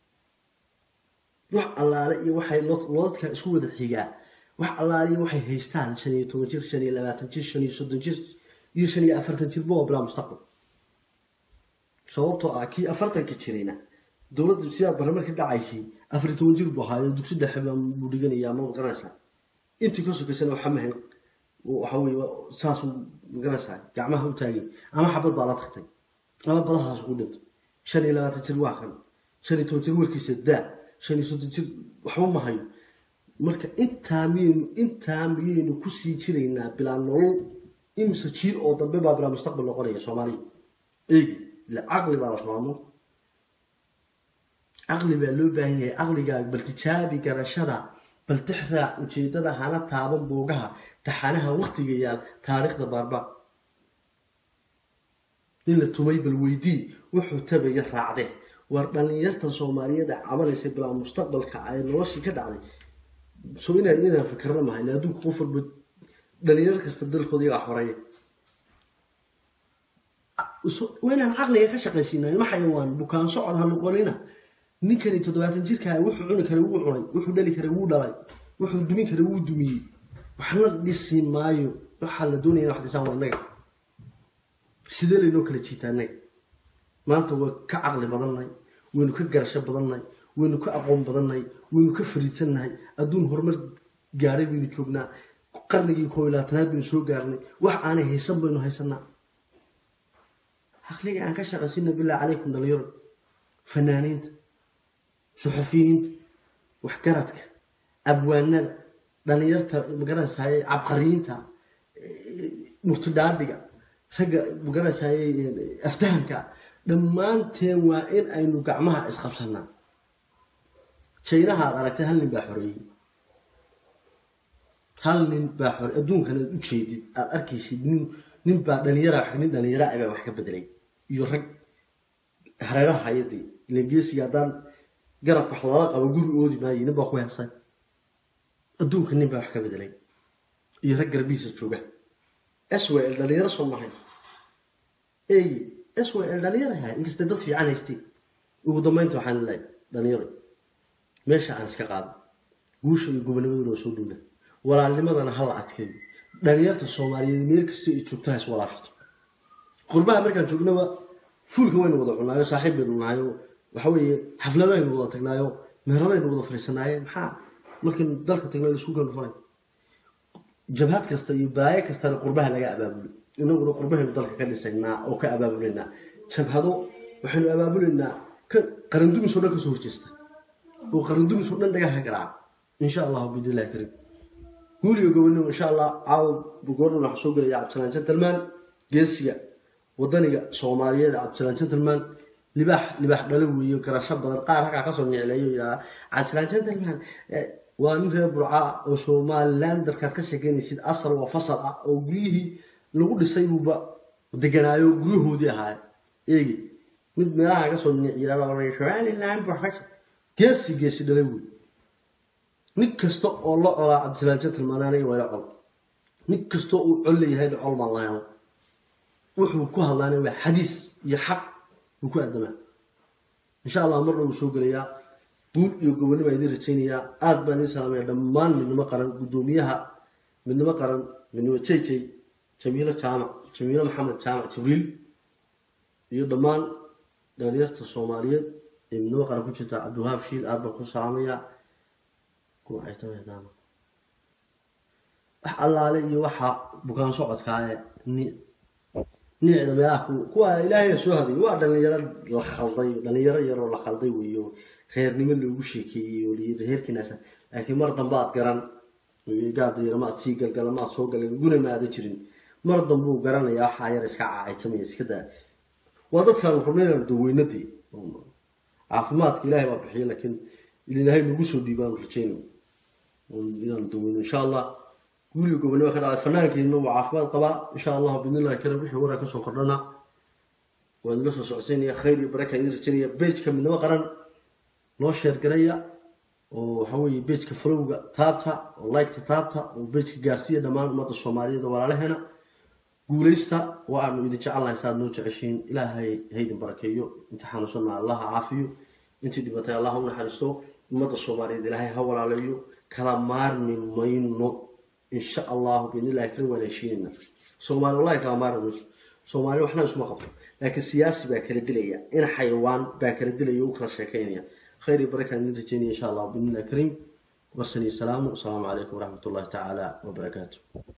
wax allaale iyo waxay lodadka isku wada xigaa wax allaale iyo waxay haystaan shan iyo toban jir shan iyo labaatan jir shan iyo soddon jir iyo shan iyo afartan jirba waa bilaa mustaqbal sababtoo ah kii afartanka jirayna dowladda sidaa barnaamij ka dhacaysay afar iyo toban jir buu ahaayo dugsi dhexe buu dhiganaya ma garanaysaa intii ka sokaysana waxa mahayn waxa weye saasuu magaranaysaa gacmaha u taagay ama xabad baa la tagtay ama badahaas ku dhinto shan iyo labaatan jir waa kan shan iyo toban jir warkiisa daa shan iyo soddon jir waxba ma hayo marka intaa miyaynu intaa miyaynu kusii jiraynaa bilaa nolol imse jiil oo dambe baa bilaa mustaqbal noqonaya soomaaliya eegi ila caqli baa la rabaamo caqli baa loo baahan yahay caqligaaga bal tijaabi garashada bal tixraac ujeedada hana taaban buugaha taxanaha waktiga yaal taariikhda baarbaar in la tumay bal weydii wuxuu tabaya raacde war dhallinyartan soomaaliyeed ee cabanaysa bilaa mustaqbalka ay noloshii ka dhacday so inaan inaan fikirna mahayn adduunka qof walba dhalinyar kasta dalkooda iyagaa xoreeya waa inaan caqliga ka shaqaysiina ilma xayawaan bukaan socod ha noqonina ninkani toddobaatan jirkaa wuxuu cuni karay wuu cunay wuxuu dhali karay wuu dhalay wuxuu dumin karay wuu dumiyey waxna dhisi maayo waxaa la doonaya in wax dhisaan waa innaga sidee laynoo kala jiitaa innaga maanta waa ka caqli badannahay waynu ka garasho badannahay waynu ka aqoon badannahay waynu ka fariidsannahay adduun horumar gaadhay baynu joognaa qarnigii koob iyo labaatanaad baynu soo gaarnay wax aanay haysan baynu haysanaa caqliga aan ka shaqaysina bilaa calaykum dhalinyaro fanaaniinta suxufiyiinta waxgaradka abwaanada dhalinyarta magaranaysaye cabqariyiinta murtidhaadhiga ragga magaranaysaye aftahanka dhammaanteen waa in aynu gacmaha isqabsanaa jaynaha aad aragtay hal nin baa xoreeyey hal nin baa xore adduunkan aad u jeedid aad arkaysid nin nin baa dhalinyara nin dhalinyara baa wax ka bedelay iyo rag hareeraha hayadii ilangeesiga haddaan garab wax lala qabo guri oodi maayo nin baa ku heesay adduunka nin baa wax ka bedelay iyo rag garbihiisa jooga s w l dhalinyaro soo mahay ey s w l dhalinyaro hay inkastay dad fiican haystay ugu dambeynta waxaan leeyahay dhalinyaro meesha aan iska qaado guusha iyo gobonimaduna oo soo dhowda walaalnimadana ha la adkeeyo dhalinyarta soomaaliyeed meel kasta ay joogto ha is walaashato qurbaha markaan joognaba fuulka waynu wada cunaayo saaxiib baynu nahayo waxa weeye xafladaynu wada tagnaayo meheradaynu wada fariisanaaye maxaa markaynu dalka tagna la isku kanu faray jabhad kasta iyo baayo kastana qurbaha laga abaabulo inaguna qurbahaynu dalka ka dhisaynaa oo ka abaabuleynaa jabhado waxaynu abaabuleynaa qarandumis oo dhan kasoo horjeesta oo qarandumis oo dhan dhagaha garaaca insha allahu bidillahi kariim guuliga gobonimo insha allah caawa gordhan waxaa soo gelaya cabdisalaan gentleman geesiga wadaniga soomaaliyeed cabdisalaan gentleman libaax libaax dhalo weeyo garasho badan qaar halkaa kasoo nicleeyo yidhaha cabdisalaan gentleman waa nin reer burca oo somaliland darkaad ka sheekeynaysid asal waa fasal ah oo guryihii lagu dhisay buuba deganaayo guryahoodii ahaay eegi mid meelaha kasoo nic yidhahda somaliland perfection geesi geesi dhalay wey nin kasta oo la colaa cabdisalaan gentleman aniga waa la col nin kastoo uu col leeyahay la col baan lahayn wuxuu ku hadlaana waa xadiis iyo xaq uu ku aadamaa insha allah marna wuu soo gelayaa guul iyo gobonnimo idin rajaynayaa aada baan idin salaamaya dhammaan midnimo qaran guddoomiyaha midnimo qaran midnimo jayjay jamiilo jaamac jamiilo maxamed jaamac jibriil iyo dhammaan dhalinyarta soomaaliyeed ee midnimo qaran ku jirta cabdiwahaab shiil aada baan ku salaamayaa kuwa ay tamaydaama wax allaale iyo waxa bukaan socodkaa ee ni nicda meelaha kuwa ilaahay soo haday waa dhalinyaro la khalday dhalinyaro yaroo la khalday weeyo reernimo loogu sheekeeyey oo layiri reerkiinaasa laakiin mar dambe aad garan gaadayar maad sii galgala maad soo galan guna maada jirin mar dambuu garanayaa waxaa yar iska caacaytamaya iska daa waa dadkaan rabnaynaan daweynadii caafimaadka ilaahay baa bixiya laakiin ilaahay nagu soo dhiibaan rajeyno inaan daweyno insha allah guuliga gobonimo ka dhacday fanaankeena waa caafimaad qabaa insha allah bidnillahi karim wixii waraa kasoo kordhana waan ila soo socodsiinaya khayr iyo baraka idin rajaynaya bejka midnimo qaran noo sheergaraya oo waxa weeye bejka falowga taabta oo liketa taabta oo bejka gaarsiiya dhammaan ummadda soomaaliyeed oo walaalaheena guulaysta waa aanu idin jecelnahay saaad noo jeceshiin ilaahay haydin barakeeyo inta xanuunsanna allah ha caafiyo intii dhibatay allah u naxariisto ummadda soomaaliyeed ilaahay ha walaaleeyo kala maarmi mayno insha allahu biidnillahi karim waan heshiinayna soomaali wallahi kala maarmi mayso soomaali waxna isuma qabto laakiin siyaasi baa kala dilaya in xayawaan baa kala dilaya u kala sheekaynaya khayr iyo barakaan idin rajeynaya insha allah biidnillahi karim warsani salaamu asalaamu calaykum waraxmat ullahi tacaala wabarakaatu